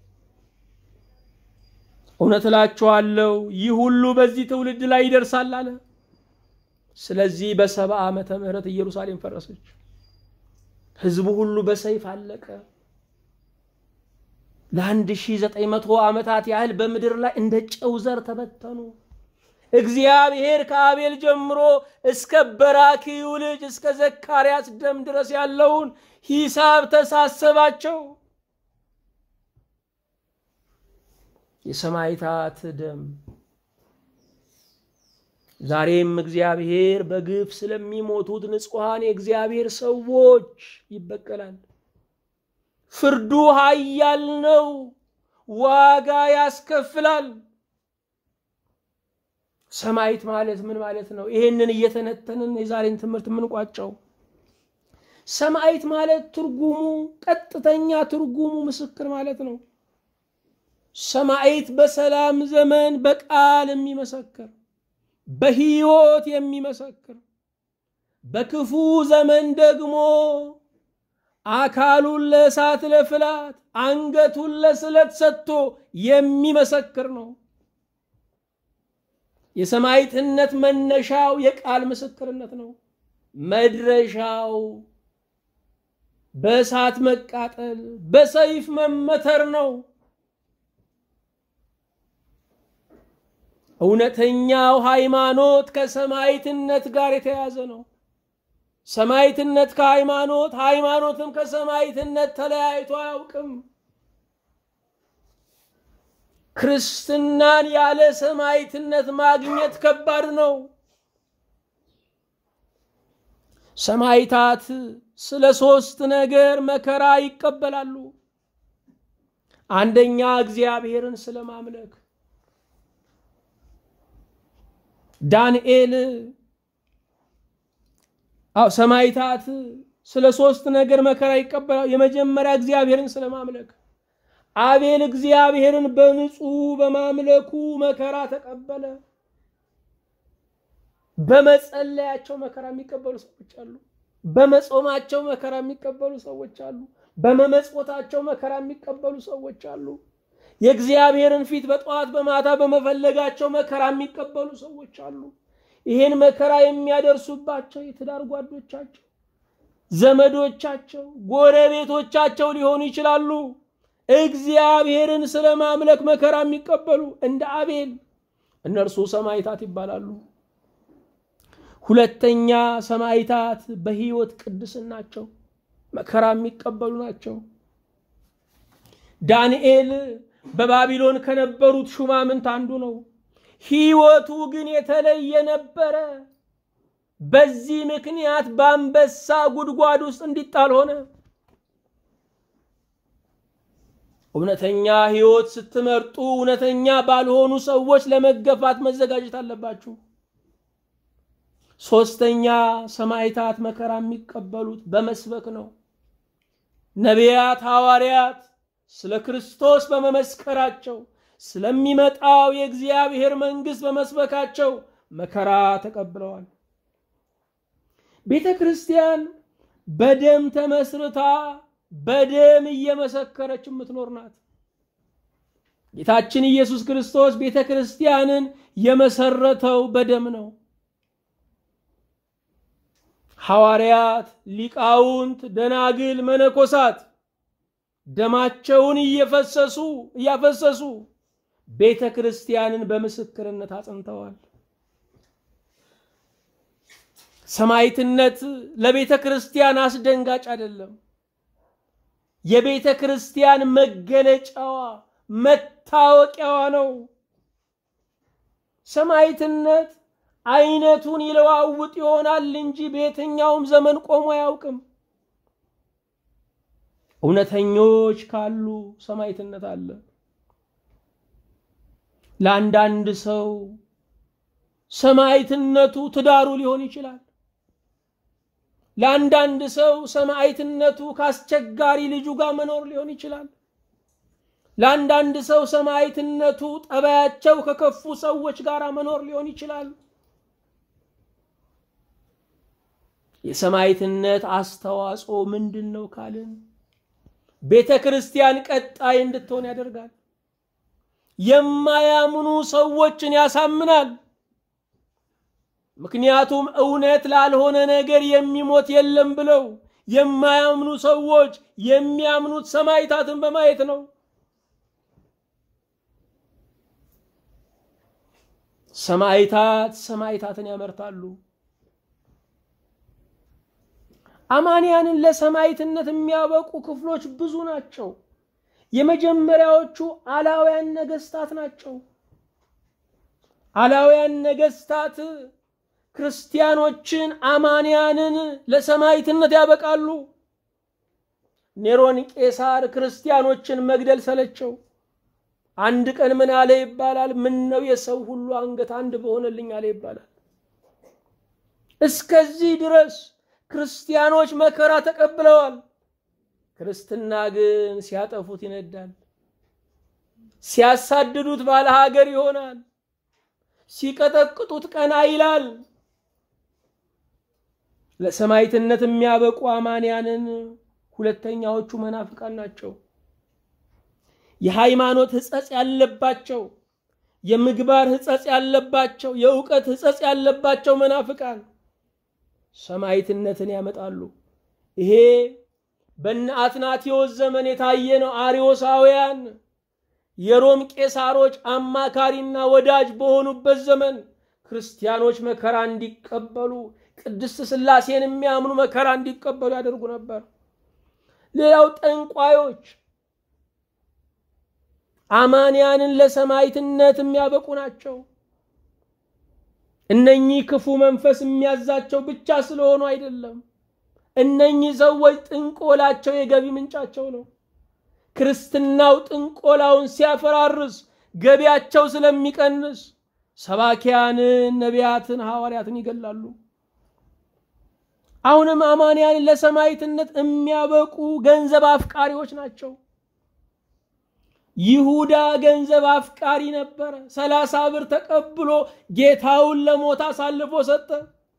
እውነት እላችኋለሁ ይህ ሁሉ በዚህ ትውልድ ላይ ይደርሳል አለ። ስለዚህ በሰባ ዓመተ ምህረት ኢየሩሳሌም ፈረሰች። ህዝቡ ሁሉ በሰይፍ አለቀ። ለአንድ ሺህ ዘጠኝ መቶ ዓመታት ያህል በምድር ላይ እንደ ጨው ዘር ተበተኑ። እግዚአብሔር ከአቤል ጀምሮ እስከ በራኪዩ ልጅ እስከ ዘካርያስ ደም ድረስ ያለውን ሂሳብ ተሳሰባቸው። የሰማዕታት ደም ዛሬም እግዚአብሔር በግፍ ስለሚሞቱት ንጹሐን የእግዚአብሔር ሰዎች ይበቀላል። ፍርዱ ኃያል ነው፣ ዋጋ ያስከፍላል። ሰማዕት ማለት ምን ማለት ነው? ይሄንን እየተነተንን የዛሬን ትምህርት የምንቋጨው ሰማዕት ማለት ትርጉሙ ቀጥተኛ ትርጉሙ ምስክር ማለት ነው። ሰማዕት በሰላም ዘመን በቃል የሚመሰክር በሕይወት የሚመሰክር በክፉ ዘመን ደግሞ አካሉን ለእሳት ለፍላት አንገቱን ለስለት ሰጥቶ የሚመሰክር ነው። የሰማዕትነት መነሻው የቃል ምስክርነት ነው። መድረሻው በእሳት መቃጠል፣ በሰይፍ መመተር ነው። እውነተኛው ሃይማኖት ከሰማዕትነት ጋር የተያዘ ነው። ሰማዕትነት ከሃይማኖት ሃይማኖትም ከሰማዕትነት ተለያይቶ አያውቅም። ክርስትናን ያለ ሰማዕትነት ማግኘት ከባድ ነው። ሰማዕታት ስለ ሶስት ነገር መከራ ይቀበላሉ። አንደኛ እግዚአብሔርን ስለ ማምለክ ዳንኤል አው ሰማዕታት ስለ ሶስት ነገር መከራ ይቀበላሉ። የመጀመሪያ እግዚአብሔርን ስለ ማምለክ አቤል እግዚአብሔርን በንጹህ በማምለኩ መከራ ተቀበለ። በመጸለያቸው መከራ የሚቀበሉ ሰዎች አሉ። በመጾማቸው መከራ የሚቀበሉ ሰዎች አሉ። በመመጽወታቸው መከራ የሚቀበሉ ሰዎች አሉ። የእግዚአብሔርን ፊት በጠዋት በማታ በመፈለጋቸው መከራ የሚቀበሉ ሰዎች አሉ። ይህን መከራ የሚያደርሱባቸው የትዳር ጓዶቻቸው፣ ዘመዶቻቸው፣ ጎረቤቶቻቸው ሊሆኑ ይችላሉ። እግዚአብሔርን ስለ ማምለክ መከራ የሚቀበሉ እንደ አቤል እነርሱ ሰማዕታት ይባላሉ። ሁለተኛ ሰማዕታት በሕይወት ቅድስናቸው መከራ የሚቀበሉ ናቸው። ዳንኤል በባቢሎን ከነበሩት ሹማምንት አንዱ ነው። ሕይወቱ ግን የተለየ ነበረ። በዚህ ምክንያት በአንበሳ ጉድጓድ ውስጥ እንዲጣል ሆነ። እውነተኛ ሕይወት ስትመርጡ እውነተኛ ባልሆኑ ሰዎች ለመገፋት መዘጋጀት አለባችሁ። ሶስተኛ ሰማዕታት መከራ የሚቀበሉት በመስበክ ነው። ነቢያት፣ ሐዋርያት ስለ ክርስቶስ በመመስከራቸው ስለሚመጣው የእግዚአብሔር መንግሥት በመስበካቸው መከራ ተቀብለዋል። ቤተ ክርስቲያን በደም ተመስርታ በደም እየመሰከረች የምትኖር ናት። ጌታችን ኢየሱስ ክርስቶስ ቤተ ክርስቲያንን የመሰረተው በደም ነው። ሐዋርያት፣ ሊቃውንት፣ ደናግል፣ መነኮሳት ደማቸውን እየፈሰሱ እያፈሰሱ ቤተ ክርስቲያንን በምስክርነት አጽንተዋል። ሰማዕትነት ለቤተ ክርስቲያን አስደንጋጭ አይደለም። የቤተ ክርስቲያን መገለጫዋ መታወቂያዋ ነው። ሰማዕትነት አይነቱን ይለዋውጥ ይሆናል እንጂ በየትኛውም ዘመን ቆሞ አያውቅም። እውነተኞች ካሉ ሰማዕትነት አለ። ለአንዳንድ ሰው ሰማዕትነቱ ትዳሩ ሊሆን ይችላል። ለአንዳንድ ሰው ሰማዕትነቱ ከአስቸጋሪ ልጁ ጋር መኖር ሊሆን ይችላል። ለአንዳንድ ሰው ሰማዕትነቱ ጠባያቸው ከከፉ ሰዎች ጋር መኖር ሊሆን ይችላል። የሰማዕትነት አስተዋጽኦ ምንድን ነው ካልን ቤተ ክርስቲያን ቀጣይ እንድትሆን ያደርጋል። የማያምኑ ሰዎችን ያሳምናል። ምክንያቱም እውነት ላልሆነ ነገር የሚሞት የለም ብለው የማያምኑ ሰዎች የሚያምኑት ሰማዕታትን በማየት ነው። ሰማዕታት ሰማዕታትን ያመርታሉ። አማንያንን ለሰማዕትነት የሚያበቁ ክፍሎች ብዙ ናቸው። የመጀመሪያዎቹ አላውያን ነገስታት ናቸው። አላውያን ነገስታት ክርስቲያኖችን አማንያንን ለሰማዕትነት ያበቃሉ። ኔሮን ቄሳር ክርስቲያኖችን መግደል ሰለቸው። አንድ ቀን ምን አለ ይባላል? ምን ነው የሰው ሁሉ አንገት አንድ በሆነልኝ አለ ይባላል። እስከዚህ ድረስ ክርስቲያኖች መከራ ተቀብለዋል። ክርስትና ግን ሲያጠፉት ይነዳል፣ ሲያሳድዱት ባለ ሀገር ይሆናል፣ ሲቀጠቅጡት ቀና ይላል። ለሰማዕትነት የሚያበቁ አማንያንን ሁለተኛዎቹ መናፍቃን ናቸው። የሃይማኖት ሕጸጽ ያለባቸው፣ የምግባር ሕጸጽ ያለባቸው፣ የእውቀት ሕጸጽ ያለባቸው መናፍቃን ሰማዕትነትን ያመጣሉ። ይሄ በነ አትናቴዎስ ዘመን የታየ ነው። አርዮሳውያን የሮም ቄሳሮች አማካሪና ወዳጅ በሆኑበት ዘመን ክርስቲያኖች መከራ እንዲቀበሉ ቅድስት ሥላሴን የሚያምኑ መከራ እንዲቀበሉ ያደርጉ ነበር። ሌላው ጠንቋዮች አማንያንን ለሰማዕትነት የሚያበቁ ናቸው። እነኚህ ክፉ መንፈስ የሚያዛቸው ብቻ ስለሆኑ አይደለም። እነኚህ ሰዎች ጥንቆላቸው የገቢ ምንጫቸው ነው። ክርስትናው ጥንቆላውን ሲያፈራርስ ገቢያቸው ስለሚቀንስ ሰባኪያንን፣ ነቢያትን፣ ሐዋርያትን ይገላሉ። አሁንም አማንያንን ለሰማዕትነት የሚያበቁ ገንዘብ አፍቃሪዎች ናቸው። ይሁዳ ገንዘብ አፍቃሪ ነበረ። ሰላሳ ብር ተቀብሎ ጌታውን ለሞት አሳልፎ ሰጠ።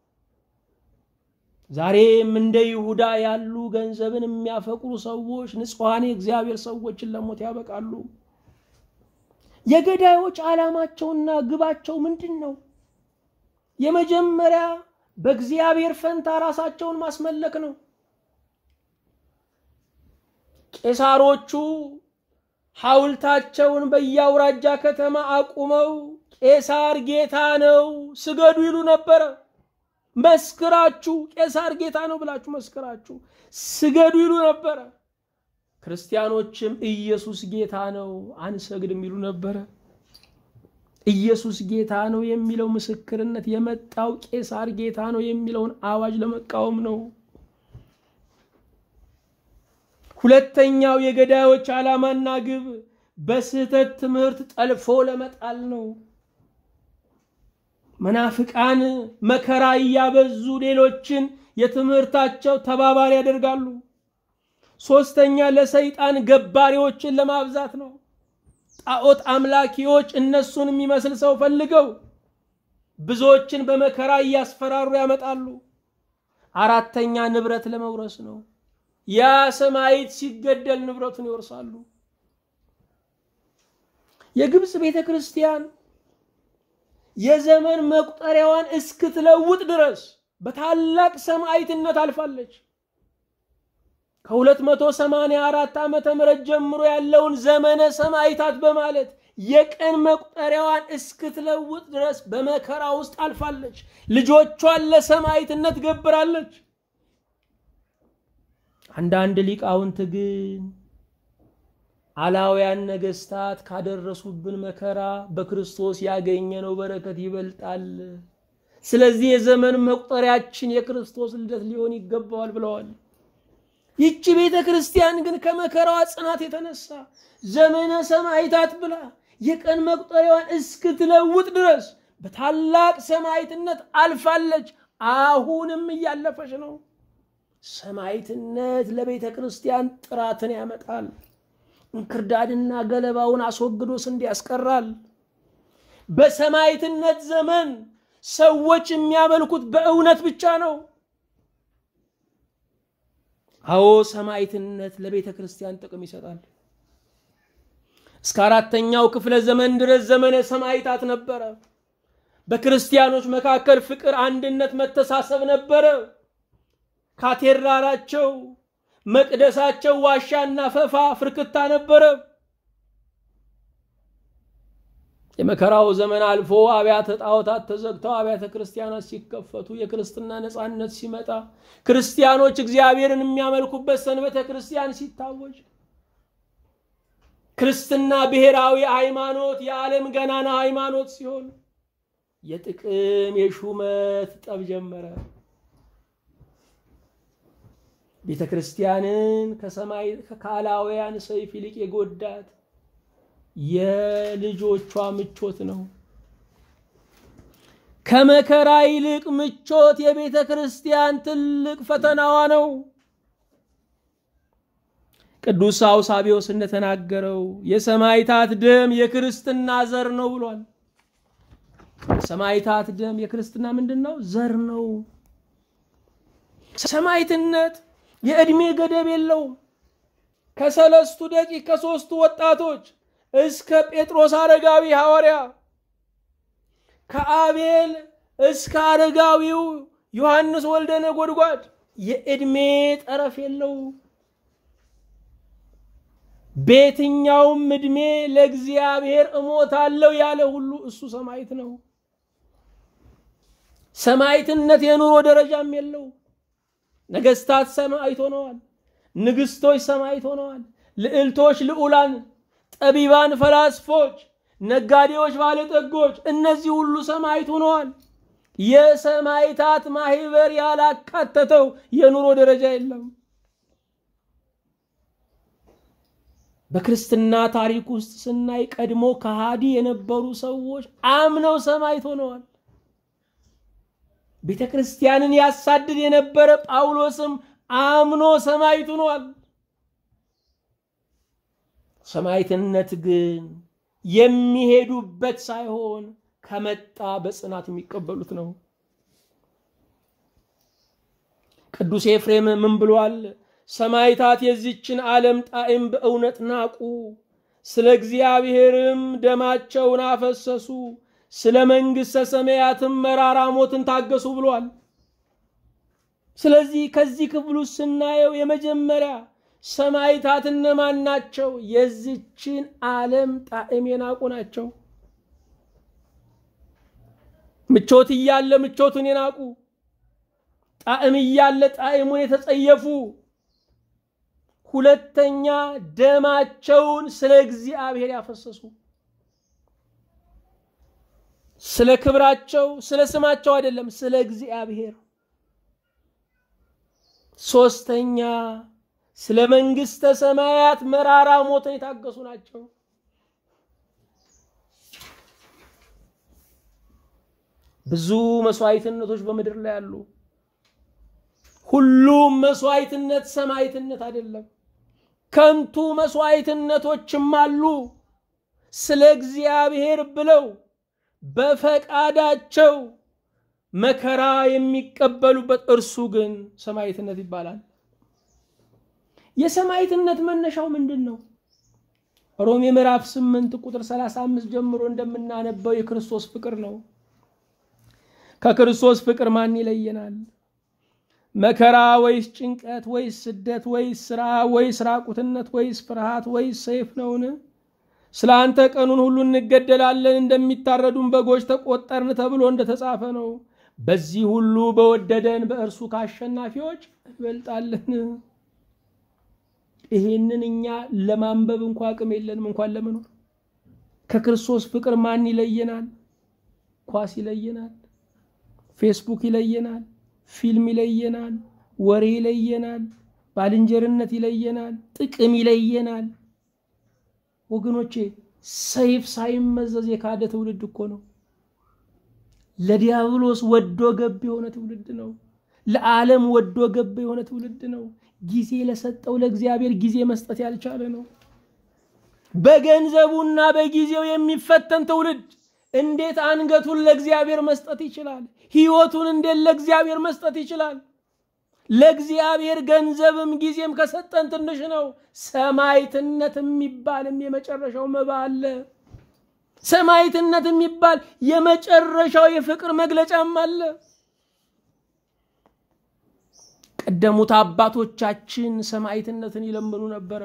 ዛሬም እንደ ይሁዳ ያሉ ገንዘብን የሚያፈቅሩ ሰዎች ንጹሐን የእግዚአብሔር ሰዎችን ለሞት ያበቃሉ። የገዳዮች ዓላማቸውና ግባቸው ምንድን ነው? የመጀመሪያ በእግዚአብሔር ፈንታ ራሳቸውን ማስመለክ ነው። ቄሳሮቹ ሐውልታቸውን በየአውራጃ ከተማ አቁመው ቄሳር ጌታ ነው ስገዱ ይሉ ነበረ። መስክራችሁ ቄሳር ጌታ ነው ብላችሁ መስክራችሁ ስገዱ ይሉ ነበረ። ክርስቲያኖችም ኢየሱስ ጌታ ነው አንሰግድም ይሉ ነበረ። ኢየሱስ ጌታ ነው የሚለው ምስክርነት የመጣው ቄሳር ጌታ ነው የሚለውን አዋጅ ለመቃወም ነው። ሁለተኛው የገዳዮች ዓላማና ግብ በስህተት ትምህርት ጠልፎ ለመጣል ነው። መናፍቃን መከራ እያበዙ ሌሎችን የትምህርታቸው ተባባሪ ያደርጋሉ። ሶስተኛ ለሰይጣን ገባሪዎችን ለማብዛት ነው። ጣዖት አምላኪዎች እነሱን የሚመስል ሰው ፈልገው ብዙዎችን በመከራ እያስፈራሩ ያመጣሉ። አራተኛ ንብረት ለመውረስ ነው። ያ ሰማዕት ሲገደል ንብረቱን ይወርሳሉ። የግብፅ ቤተ ክርስቲያን የዘመን መቁጠሪያዋን እስክትለውጥ ድረስ በታላቅ ሰማዕትነት አልፋለች። ከ284 ዓመተ ምህረት ጀምሮ ያለውን ዘመነ ሰማዕታት በማለት የቀን መቁጠሪያዋን እስክትለውጥ ድረስ በመከራ ውስጥ አልፋለች። ልጆቿን ለሰማዕትነት ገብራለች። አንዳንድ ሊቃውንት ግን አላውያን ነገስታት ካደረሱብን መከራ በክርስቶስ ያገኘነው በረከት ይበልጣል። ስለዚህ የዘመን መቁጠሪያችን የክርስቶስ ልደት ሊሆን ይገባዋል ብለዋል። ይቺ ቤተ ክርስቲያን ግን ከመከራዋ ጽናት የተነሳ ዘመነ ሰማዕታት ብላ የቀን መቁጠሪያዋን እስክትለውጥ ድረስ በታላቅ ሰማዕትነት አልፋለች። አሁንም እያለፈች ነው። ሰማዕትነት ለቤተ ክርስቲያን ጥራትን ያመጣል። እንክርዳድና ገለባውን አስወግዶ ስንዴ ያስቀራል። በሰማዕትነት ዘመን ሰዎች የሚያመልኩት በእውነት ብቻ ነው። አዎ ሰማዕትነት ለቤተ ክርስቲያን ጥቅም ይሰጣል። እስከ አራተኛው ክፍለ ዘመን ድረስ ዘመነ ሰማዕታት ነበረ። በክርስቲያኖች መካከል ፍቅር፣ አንድነት፣ መተሳሰብ ነበረ። ካቴድራላቸው መቅደሳቸው ዋሻና ፈፋ ፍርክታ ነበረ። የመከራው ዘመን አልፎ አብያተ ጣዖታት ተዘግተው አብያተ ክርስቲያናት ሲከፈቱ የክርስትና ነፃነት ሲመጣ ክርስቲያኖች እግዚአብሔርን የሚያመልኩበት ሰንበተ ክርስቲያን ሲታወጅ ክርስትና ብሔራዊ ሃይማኖት የዓለም ገናና ሃይማኖት ሲሆን የጥቅም የሹመት ጠብ ጀመረ። ቤተ ክርስቲያንን ከሰማይ ከአላውያን ሰይፍ ይልቅ የጎዳት የልጆቿ ምቾት ነው። ከመከራ ይልቅ ምቾት የቤተ ክርስቲያን ትልቅ ፈተናዋ ነው። ቅዱስ አውሳቢዎስ እንደተናገረው የሰማዕታት ደም የክርስትና ዘር ነው ብሏል። ሰማዕታት ደም የክርስትና ምንድን ነው? ዘር ነው። ሰማዕትነት የዕድሜ ገደብ የለውም። ከሰለስቱ ደቂቅ ከሦስቱ ወጣቶች እስከ ጴጥሮስ አረጋዊ ሐዋርያ ከአቤል እስከ አረጋዊው ዮሐንስ ወልደ ነጎድጓድ የዕድሜ ጠረፍ የለው። በየትኛውም ዕድሜ ለእግዚአብሔር እሞታለሁ ያለ ሁሉ እሱ ሰማዕት ነው። ሰማዕትነት የኑሮ ደረጃም የለው። ነገስታት ሰማዕት ሆነዋል። ንግስቶች ሰማዕት ሆነዋል። ልዕልቶች፣ ልዑላን፣ ጠቢባን፣ ፈላስፎች፣ ነጋዴዎች፣ ባለጠጎች እነዚህ ሁሉ ሰማዕት ሆነዋል። የሰማዕታት ማህበር ያላካተተው የኑሮ ደረጃ የለም። በክርስትና ታሪክ ውስጥ ስናይ ቀድሞ ከሃዲ የነበሩ ሰዎች አምነው ሰማዕት ሆነዋል። ቤተ ክርስቲያንን ያሳድድ የነበረ ጳውሎስም አምኖ ሰማዕት ሆኗል። ሰማዕትነት ግን የሚሄዱበት ሳይሆን ከመጣ በጽናት የሚቀበሉት ነው። ቅዱስ ኤፍሬም ምን ብሏል? ሰማዕታት የዚችን ዓለም ጣዕም በእውነት ናቁ፣ ስለ እግዚአብሔርም ደማቸውን አፈሰሱ፣ ስለ መንግሥተ ሰማያትም መራራ ሞትን ታገሱ ብሏል። ስለዚህ ከዚህ ክፍል ውስጥ ስናየው የመጀመሪያ ሰማዕታት እነማን ናቸው? የዚችን ዓለም ጣዕም የናቁ ናቸው። ምቾት እያለ ምቾቱን የናቁ፣ ጣዕም እያለ ጣዕሙን የተጸየፉ፣ ሁለተኛ ደማቸውን ስለ እግዚአብሔር ያፈሰሱ ስለ ክብራቸው ስለ ስማቸው አይደለም፣ ስለ እግዚአብሔር። ሶስተኛ ስለ መንግሥተ ሰማያት መራራ ሞትን የታገሱ ናቸው። ብዙ መስዋዕትነቶች በምድር ላይ አሉ። ሁሉም መስዋዕትነት ሰማዕትነት አይደለም። ከንቱ መስዋዕትነቶችም አሉ። ስለ እግዚአብሔር ብለው በፈቃዳቸው መከራ የሚቀበሉበት እርሱ ግን ሰማዕትነት ይባላል። የሰማዕትነት መነሻው ምንድን ነው? ሮሜ ምዕራፍ 8 ቁጥር 35 ጀምሮ እንደምናነበው የክርስቶስ ፍቅር ነው። ከክርስቶስ ፍቅር ማን ይለየናል? መከራ ወይስ ጭንቀት ወይስ ስደት ወይስ ስራ ወይስ ራቁትነት ወይስ ፍርሃት ወይስ ሰይፍ ነውን? ስለ አንተ ቀኑን ሁሉ እንገደላለን፣ እንደሚታረዱን በጎች ተቆጠርን ተብሎ እንደተጻፈ ነው። በዚህ ሁሉ በወደደን በእርሱ ከአሸናፊዎች እንበልጣለን። ይሄንን እኛ ለማንበብ እንኳ አቅም የለንም፣ እንኳን ለመኖር። ከክርስቶስ ፍቅር ማን ይለየናል? ኳስ ይለየናል፣ ፌስቡክ ይለየናል፣ ፊልም ይለየናል፣ ወሬ ይለየናል፣ ባልንጀርነት ይለየናል፣ ጥቅም ይለየናል። ወገኖቼ ሰይፍ ሳይመዘዝ የካደ ትውልድ እኮ ነው። ለዲያብሎስ ወዶ ገብ የሆነ ትውልድ ነው። ለዓለም ወዶ ገብ የሆነ ትውልድ ነው። ጊዜ ለሰጠው ለእግዚአብሔር ጊዜ መስጠት ያልቻለ ነው። በገንዘቡና በጊዜው የሚፈተን ትውልድ እንዴት አንገቱን ለእግዚአብሔር መስጠት ይችላል? ሕይወቱን እንዴት ለእግዚአብሔር መስጠት ይችላል? ለእግዚአብሔር ገንዘብም ጊዜም ከሰጠን ትንሽ ነው። ሰማዕትነት የሚባልም የመጨረሻው መባ አለ። ሰማዕትነት የሚባል የመጨረሻው የፍቅር መግለጫም አለ። ቀደሙት አባቶቻችን ሰማዕትነትን ይለምኑ ነበረ።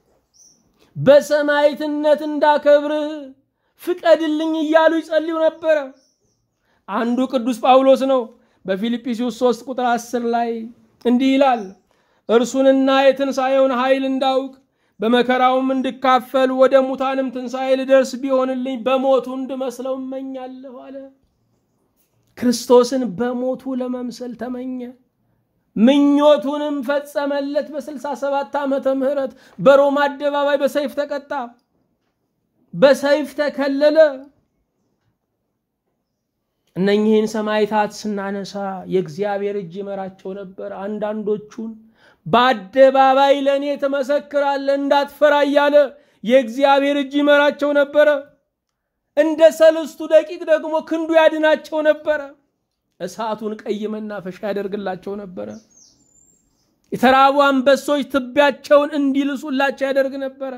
በሰማዕትነት እንዳከብርህ ፍቀድልኝ እያሉ ይጸልዩ ነበረ። አንዱ ቅዱስ ጳውሎስ ነው። በፊልጵስዩስ 3 ቁጥር 10 ላይ እንዲህ ይላል፣ እርሱንና የትንሣኤውን ኃይል እንዳውቅ በመከራውም እንድካፈል ወደ ሙታንም ትንሣኤ ልደርስ ቢሆንልኝ በሞቱ እንድመስለው እመኛለሁ አለ። ክርስቶስን በሞቱ ለመምሰል ተመኘ። ምኞቱንም ፈጸመለት። በስልሳ ሰባት ዓመተ ምህረት በሮማ አደባባይ በሰይፍ ተቀጣ፣ በሰይፍ ተከለለ። እነኚህን ሰማዕታት ስናነሳ የእግዚአብሔር እጅ ይመራቸው ነበር። አንዳንዶቹን በአደባባይ ለእኔ ትመሰክራለህ እንዳትፈራ እያለ የእግዚአብሔር እጅ ይመራቸው ነበረ። እንደ ሰለስቱ ደቂቅ ደግሞ ክንዱ ያድናቸው ነበረ። እሳቱን ቀይ መናፈሻ ያደርግላቸው ነበረ። የተራቡ አንበሶች ትቢያቸውን እንዲልሱላቸው ያደርግ ነበረ።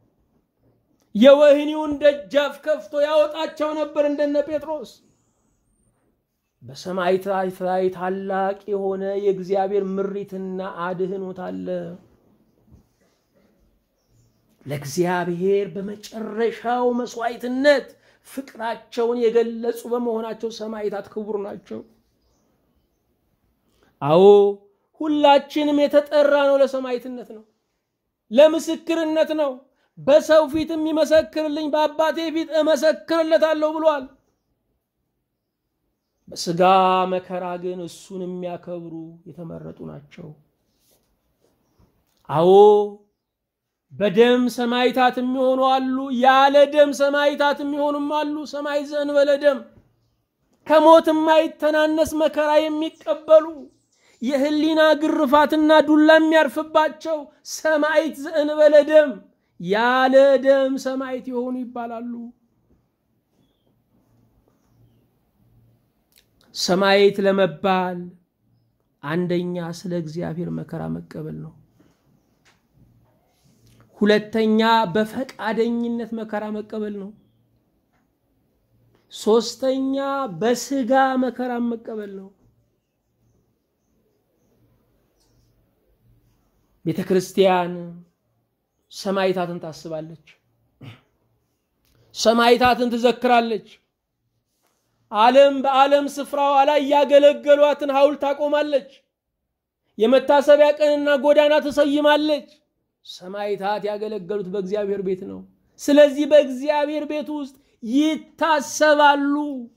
የወህኒውን ደጃፍ ከፍቶ ያወጣቸው ነበር እንደነ ጴጥሮስ። በሰማዕታት ላይ ታላቅ የሆነ የእግዚአብሔር ምሪትና አድህኖት አለ። ለእግዚአብሔር በመጨረሻው መስዋዕትነት ፍቅራቸውን የገለጹ በመሆናቸው ሰማዕታት ክቡር ናቸው። አዎ ሁላችንም የተጠራ ነው ለሰማዕትነት ነው፣ ለምስክርነት ነው። በሰው ፊት የሚመሰክርልኝ በአባቴ ፊት እመሰክርለታለሁ ብሏል። በስጋ መከራ ግን እሱን የሚያከብሩ የተመረጡ ናቸው። አዎ በደም ሰማዕታት የሚሆኑ አሉ፣ ያለ ደም ሰማዕታት የሚሆኑም አሉ። ሰማዕት ዘእንበለ ደም ከሞት የማይተናነስ መከራ የሚቀበሉ የህሊና ግርፋትና ዱላ የሚያርፍባቸው ሰማዕት ዘእንበለ ደም ያለ ደም ሰማዕት የሆኑ ይባላሉ። ሰማዕት ለመባል አንደኛ ስለ እግዚአብሔር መከራ መቀበል ነው። ሁለተኛ በፈቃደኝነት መከራ መቀበል ነው። ሶስተኛ በስጋ መከራ መቀበል ነው። ቤተ ክርስቲያን ሰማዕታትን ታስባለች፣ ሰማዕታትን ትዘክራለች። ዓለም በዓለም ስፍራዋ ላይ ያገለገሏትን ሐውልት ታቆማለች። የመታሰቢያ ቀንና ጎዳና ትሰይማለች። ሰማዕታት ያገለገሉት በእግዚአብሔር ቤት ነው። ስለዚህ በእግዚአብሔር ቤት ውስጥ ይታሰባሉ።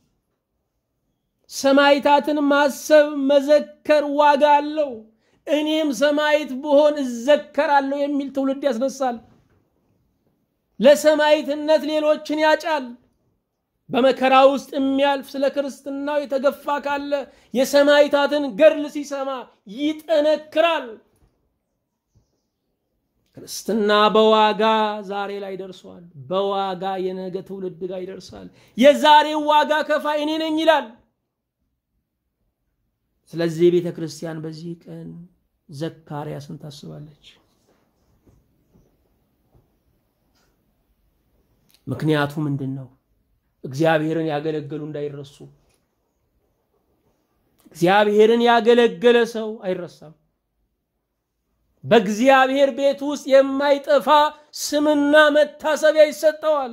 ሰማዕታትን ማሰብ መዘከር ዋጋ አለው። እኔም ሰማዕት ብሆን እዘከራለሁ የሚል ትውልድ ያስነሳል። ለሰማዕትነት ሌሎችን ያጫል። በመከራ ውስጥ የሚያልፍ ስለ ክርስትናው የተገፋ ካለ የሰማዕታትን ገድል ሲሰማ ይጠነክራል። ክርስትና በዋጋ ዛሬ ላይ ደርሷል። በዋጋ የነገ ትውልድ ጋር ይደርሳል። የዛሬው ዋጋ ከፋይ እኔ ነኝ ይላል። ስለዚህ ቤተ ክርስቲያን በዚህ ቀን ዘካርያስን ታስባለች። ምክንያቱ ምንድን ነው? እግዚአብሔርን ያገለገሉ እንዳይረሱ። እግዚአብሔርን ያገለገለ ሰው አይረሳም። በእግዚአብሔር ቤት ውስጥ የማይጠፋ ስምና መታሰቢያ ይሰጠዋል።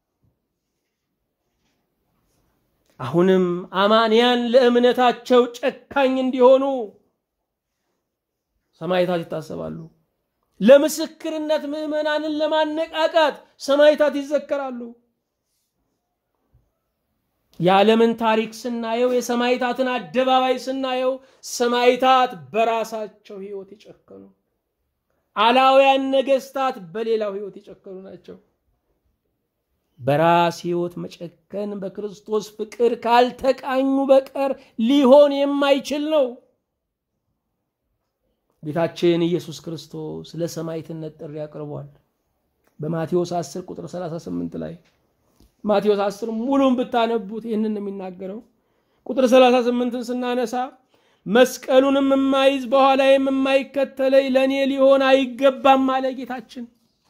አሁንም አማንያን ለእምነታቸው ጨካኝ እንዲሆኑ ሰማዕታት ይታሰባሉ። ለምስክርነት ምዕመናንን ለማነቃቃት ሰማዕታት ይዘከራሉ። የዓለምን ታሪክ ስናየው፣ የሰማዕታትን አደባባይ ስናየው ሰማዕታት በራሳቸው ሕይወት የጨከኑ አላውያን ነገስታት በሌላው ሕይወት የጨከኑ ናቸው። በራስ ሕይወት መጨከን በክርስቶስ ፍቅር ካልተቃኙ በቀር ሊሆን የማይችል ነው። ጌታችን ኢየሱስ ክርስቶስ ለሰማዕትነት ጥሪ አቅርቧል። በማቴዎስ 10 ቁጥር 38 ላይ ማቴዎስ 10 ሙሉን ብታነቡት ይህንን ነው የሚናገረው። ቁጥር 38ን ስናነሳ መስቀሉንም የማይዝ በኋላዬም የማይከተለኝ ለእኔ ሊሆን አይገባም አለ ጌታችን።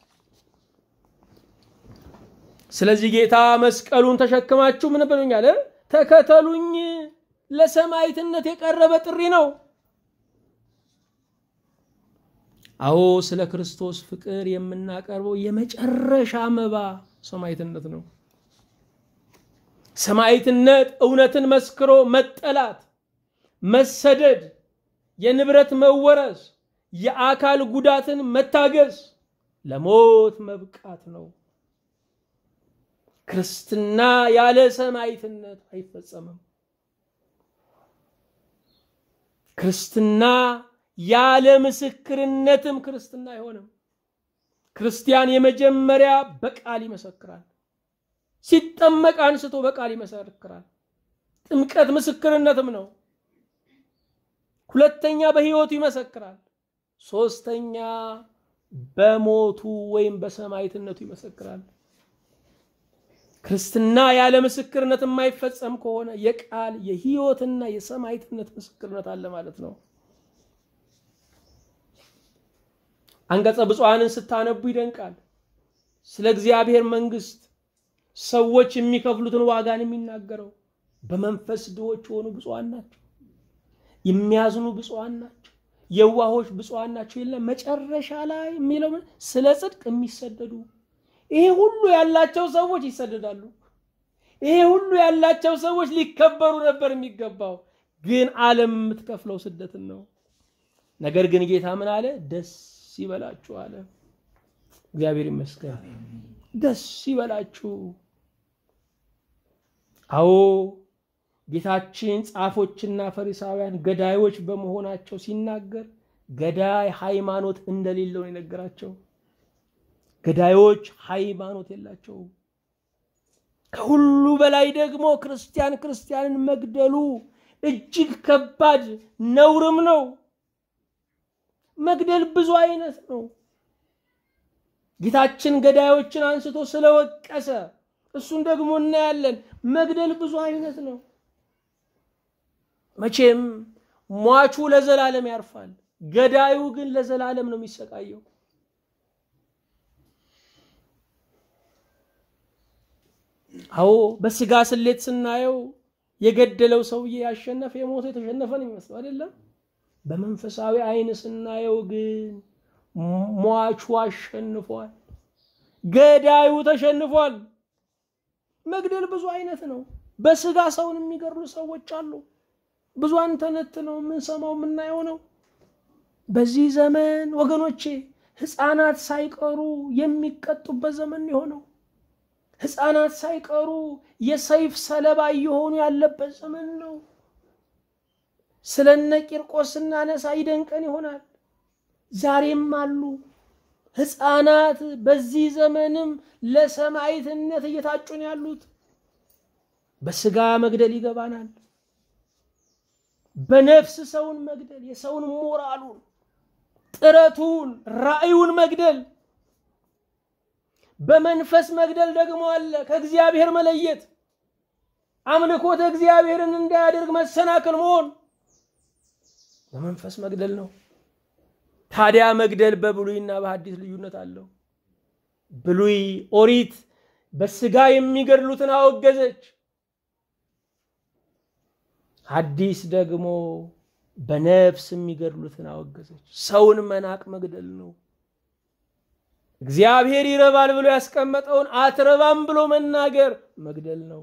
ስለዚህ ጌታ መስቀሉን ተሸክማችሁ ምን በሉኛል? ተከተሉኝ። ለሰማዕትነት የቀረበ ጥሪ ነው። አዎ ስለ ክርስቶስ ፍቅር የምናቀርበው የመጨረሻ መባ ሰማዕትነት ነው። ሰማዕትነት እውነትን መስክሮ መጠላት፣ መሰደድ፣ የንብረት መወረስ፣ የአካል ጉዳትን መታገስ፣ ለሞት መብቃት ነው። ክርስትና ያለ ሰማዕትነት አይፈጸምም። ክርስትና ያለ ምስክርነትም ክርስትና አይሆንም። ክርስቲያን የመጀመሪያ በቃል ይመሰክራል። ሲጠመቅ አንስቶ በቃል ይመሰክራል። ጥምቀት ምስክርነትም ነው። ሁለተኛ በሕይወቱ ይመሰክራል። ሶስተኛ በሞቱ ወይም በሰማዕትነቱ ይመሰክራል። ክርስትና ያለ ምስክርነት የማይፈጸም ከሆነ የቃል የሕይወትና የሰማዕትነት ምስክርነት አለ ማለት ነው። አንቀጸ ብፁዓንን ስታነቡ ይደንቃል። ስለ እግዚአብሔር መንግሥት ሰዎች የሚከፍሉትን ዋጋን የሚናገረው በመንፈስ ድሆች የሆኑ ብፁዓን ናቸው፣ የሚያዝኑ ብፁዓን ናቸው፣ የዋሆች ብፁዓን ናቸው የለም። መጨረሻ ላይ የሚለው ስለ ጽድቅ የሚሰደዱ ይሄ ሁሉ ያላቸው ሰዎች ይሰደዳሉ። ይሄ ሁሉ ያላቸው ሰዎች ሊከበሩ ነበር የሚገባው፣ ግን ዓለም የምትከፍለው ስደትን ነው። ነገር ግን ጌታ ምን አለ? ደስ ይበላችሁ አለ። እግዚአብሔር ይመስገን። ደስ ይበላችሁ። አዎ ጌታችን ጻፎችና ፈሪሳውያን ገዳዮች በመሆናቸው ሲናገር ገዳይ ሃይማኖት እንደሌለው ነው የነገራቸው። ገዳዮች ሃይማኖት የላቸውም። ከሁሉ በላይ ደግሞ ክርስቲያን ክርስቲያንን መግደሉ እጅግ ከባድ ነውርም ነው። መግደል ብዙ አይነት ነው። ጌታችን ገዳዮችን አንስቶ ስለወቀሰ እሱን ደግሞ እናያለን። መግደል ብዙ አይነት ነው። መቼም ሟቹ ለዘላለም ያርፋል፣ ገዳዩ ግን ለዘላለም ነው የሚሰቃየው። አዎ በስጋ ስሌት ስናየው የገደለው ሰውዬ ያሸነፈ የሞተ የተሸነፈ ነው የሚመስለው አይደለም። በመንፈሳዊ አይን ስናየው ግን ሟቹ አሸንፏል፣ ገዳዩ ተሸንፏል። መግደል ብዙ አይነት ነው። በስጋ ሰውን የሚገድሉ ሰዎች አሉ። ብዙ አንተነት ነው የምንሰማው የምናየው ነው። በዚህ ዘመን ወገኖቼ ሕፃናት ሳይቀሩ የሚቀጡበት ዘመን የሆነው ሕፃናት ሳይቀሩ የሰይፍ ሰለባ እየሆኑ ያለበት ዘመን ነው። ስለነ ቂርቆስ ስናነሳ ይደንቀን ይሆናል። ዛሬም አሉ ሕፃናት በዚህ ዘመንም ለሰማዕትነት እየታጩ ነው ያሉት። በስጋ መግደል ይገባናል። በነፍስ ሰውን መግደል፣ የሰውን ሞራሉን፣ ጥረቱን፣ ራእዩን መግደል በመንፈስ መግደል ደግሞ አለ። ከእግዚአብሔር መለየት፣ አምልኮተ እግዚአብሔርን እንዳያደርግ መሰናክል መሆን በመንፈስ መግደል ነው። ታዲያ መግደል በብሉይና በሐዲስ ልዩነት አለው። ብሉይ ኦሪት በስጋ የሚገድሉትን አወገዘች። ሐዲስ ደግሞ በነፍስ የሚገድሉትን አወገዘች። ሰውን መናቅ መግደል ነው። እግዚአብሔር ይረባል ብሎ ያስቀመጠውን አትረባም ብሎ መናገር መግደል ነው።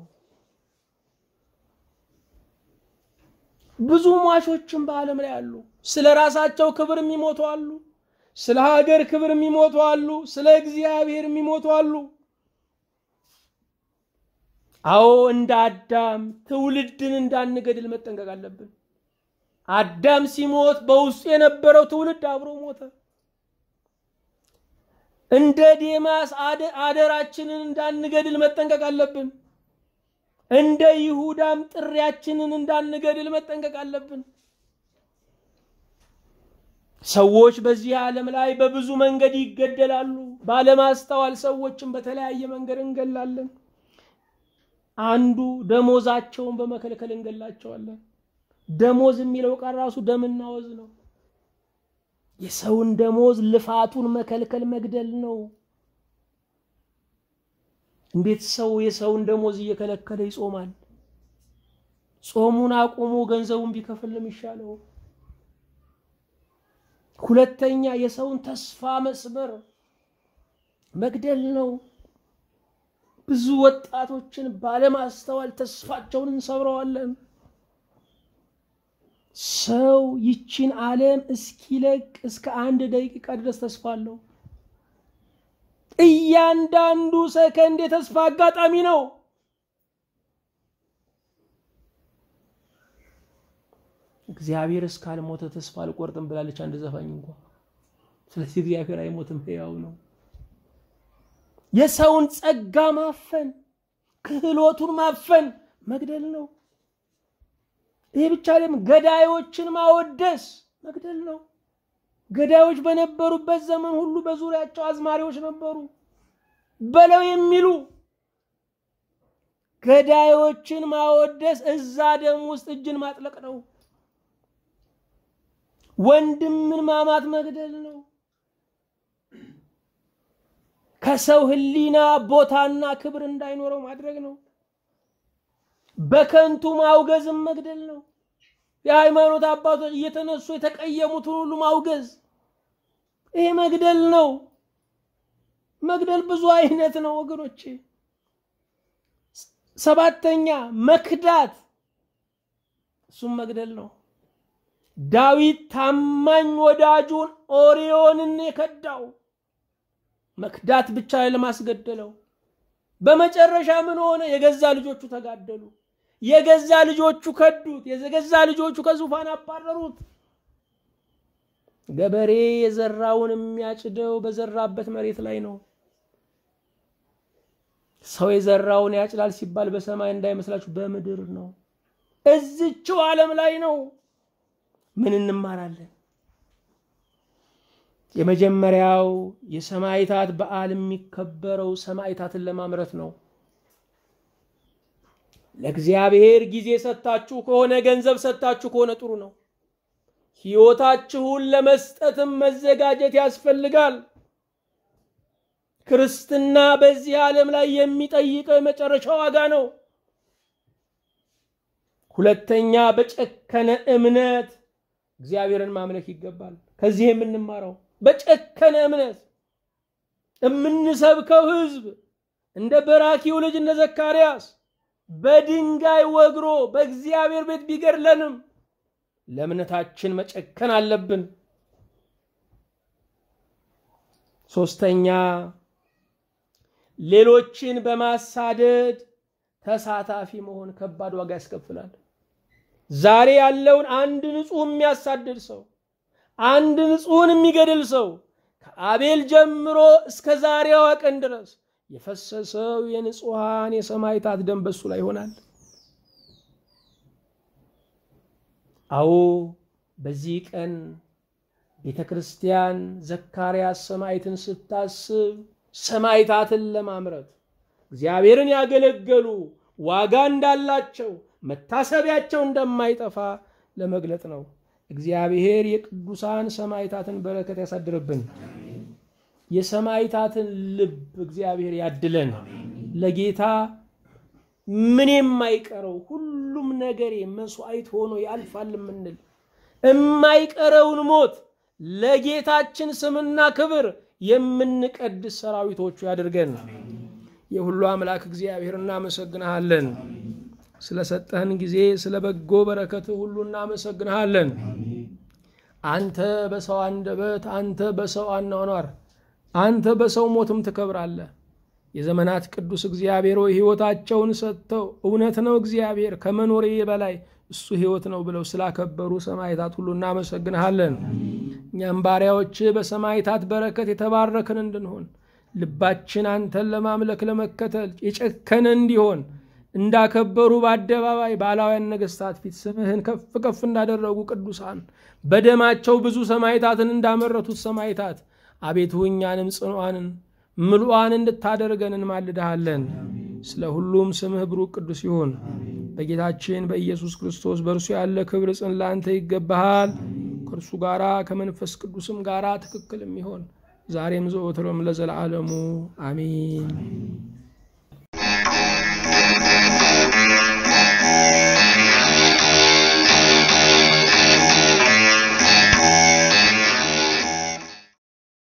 ብዙ ሟቾችም በዓለም ላይ አሉ። ስለ ራሳቸው ክብር የሚሞቱ አሉ። ስለ ሀገር ክብር የሚሞቱ አሉ። ስለ እግዚአብሔር የሚሞቱ አሉ። አዎ እንደ አዳም ትውልድን እንዳንገድል መጠንቀቅ አለብን። አዳም ሲሞት በውስጡ የነበረው ትውልድ አብሮ ሞተ። እንደ ዴማስ አደራችንን እንዳንገድል መጠንቀቅ አለብን። እንደ ይሁዳም ጥሪያችንን እንዳንገድል መጠንቀቅ አለብን። ሰዎች በዚህ ዓለም ላይ በብዙ መንገድ ይገደላሉ። ባለማስተዋል ሰዎችን በተለያየ መንገድ እንገላለን። አንዱ ደሞዛቸውን በመከልከል እንገላቸዋለን። ደሞዝ የሚለው ቃል ራሱ ደምና ወዝ ነው። የሰውን ደሞዝ ልፋቱን መከልከል መግደል ነው። እንዴት ሰው የሰውን ደሞዝ እየከለከለ ይጾማል? ጾሙን አቁሞ ገንዘቡን ቢከፍል ነው የሚሻለው። ሁለተኛ የሰውን ተስፋ መስበር መግደል ነው። ብዙ ወጣቶችን ባለማስተዋል ተስፋቸውን እንሰብረዋለን። ሰው ይችን ዓለም እስኪለቅ እስከ አንድ ደቂቃ ድረስ ተስፋ አለው። እያንዳንዱ ሰከንድ የተስፋ አጋጣሚ ነው። እግዚአብሔር እስካልሞተ ተስፋ አልቆርጥም ብላለች አንድ ዘፋኝ እንኳ። ስለዚህ እግዚአብሔር አይሞትም፣ ሕያው ነው። የሰውን ጸጋ ማፈን፣ ክህሎቱን ማፈን መግደል ነው። ይሄ ብቻ አይደለም፣ ገዳዮችን ማወደስ መግደል ነው። ገዳዮች በነበሩበት ዘመን ሁሉ በዙሪያቸው አዝማሪዎች ነበሩ፣ በለው የሚሉ ገዳዮችን ማወደስ እዛ ደም ውስጥ እጅን ማጥለቅ ነው። ወንድምን ማማት መግደል ነው። ከሰው ሕሊና ቦታና ክብር እንዳይኖረው ማድረግ ነው። በከንቱ ማውገዝም መግደል ነው። የሃይማኖት አባቶች እየተነሱ የተቀየሙትን ሁሉ ማውገዝ ይሄ መግደል ነው። መግደል ብዙ አይነት ነው ወገኖቼ። ሰባተኛ መክዳት፣ እሱም መግደል ነው። ዳዊት ታማኝ ወዳጁን ኦሪዮንን የከዳው መክዳት ብቻ ለማስገደለው። በመጨረሻ ምን ሆነ? የገዛ ልጆቹ ተጋደሉ። የገዛ ልጆቹ ከዱት። የገዛ ልጆቹ ከዙፋን አባረሩት። ገበሬ የዘራውን የሚያጭደው በዘራበት መሬት ላይ ነው። ሰው የዘራውን ያጭዳል ሲባል በሰማይ እንዳይመስላችሁ በምድር ነው። እዝችው ዓለም ላይ ነው። ምን እንማራለን? የመጀመሪያው የሰማዕታት በዓል የሚከበረው ሰማዕታትን ለማምረት ነው። ለእግዚአብሔር ጊዜ ሰጥታችሁ ከሆነ ገንዘብ ሰጥታችሁ ከሆነ ጥሩ ነው። ሕይወታችሁን ለመስጠትም መዘጋጀት ያስፈልጋል። ክርስትና በዚህ ዓለም ላይ የሚጠይቀው የመጨረሻ ዋጋ ነው። ሁለተኛ በጨከነ እምነት እግዚአብሔርን ማምለክ ይገባል። ከዚህ የምንማረው በጨከነ እምነት የምንሰብከው ሕዝብ እንደ በራኪው ልጅ እንደ ዘካርያስ በድንጋይ ወግሮ በእግዚአብሔር ቤት ቢገድለንም ለእምነታችን መጨከን አለብን። ሶስተኛ ሌሎችን በማሳደድ ተሳታፊ መሆን ከባድ ዋጋ ያስከፍላል። ዛሬ ያለውን አንድ ንጹሕ የሚያሳድድ ሰው፣ አንድ ንጹሕን የሚገድል ሰው ከአቤል ጀምሮ እስከ ዛሬዋ ቀን ድረስ የፈሰሰው የንጹሐን የሰማዕታት ደም በሱ ላይ ይሆናል። አዎ በዚህ ቀን ቤተ ክርስቲያን ዘካርያስ ሰማዕትን ስታስብ ሰማዕታትን ለማምረት እግዚአብሔርን ያገለገሉ ዋጋ እንዳላቸው መታሰቢያቸው እንደማይጠፋ ለመግለጥ ነው። እግዚአብሔር የቅዱሳን ሰማዕታትን በረከት ያሳድርብን። የሰማዕታትን ልብ እግዚአብሔር ያድለን። ለጌታ ምን የማይቀረው ሁሉም ነገሬ መስዋዕት ሆኖ ያልፋል የምንል የማይቀረውን ሞት ለጌታችን ስምና ክብር የምንቀድስ ሰራዊቶቹ ያድርገን። የሁሉ አምላክ እግዚአብሔር እናመሰግንሃለን። ስለሰጠህን ጊዜ ስለ በጎ በረከት ሁሉ እናመሰግንሃለን። አንተ በሰው አንደበት፣ አንተ በሰው አኗኗር፣ አንተ በሰው ሞትም ትከብራለህ። የዘመናት ቅዱስ እግዚአብሔር ሆይ ሕይወታቸውን ሰጥተው እውነት ነው እግዚአብሔር ከመኖሬ በላይ እሱ ሕይወት ነው ብለው ስላከበሩ ሰማዕታት ሁሉ እናመሰግንሃለን። እኛም ባሪያዎች በሰማዕታት በረከት የተባረክን እንድንሆን ልባችን አንተን ለማምለክ ለመከተል የጨከነ እንዲሆን እንዳከበሩ በአደባባይ ባላውያን ነገሥታት ፊት ስምህን ከፍ ከፍ እንዳደረጉ ቅዱሳን በደማቸው ብዙ ሰማዕታትን እንዳመረቱት ሰማዕታት አቤቱ እኛንም ጽኑዓንን ምሉዓን እንድታደርገን እንማልድሃለን። ስለ ሁሉም ስምህ ብሩክ ቅዱስ ይሁን። በጌታችን በኢየሱስ ክርስቶስ በእርሱ ያለ ክብር ጽን ለአንተ ይገባሃል። ከእርሱ ጋራ ከመንፈስ ቅዱስም ጋራ ትክክል የሚሆን ዛሬም ዘወትሮም ለዘላለሙ አሚን።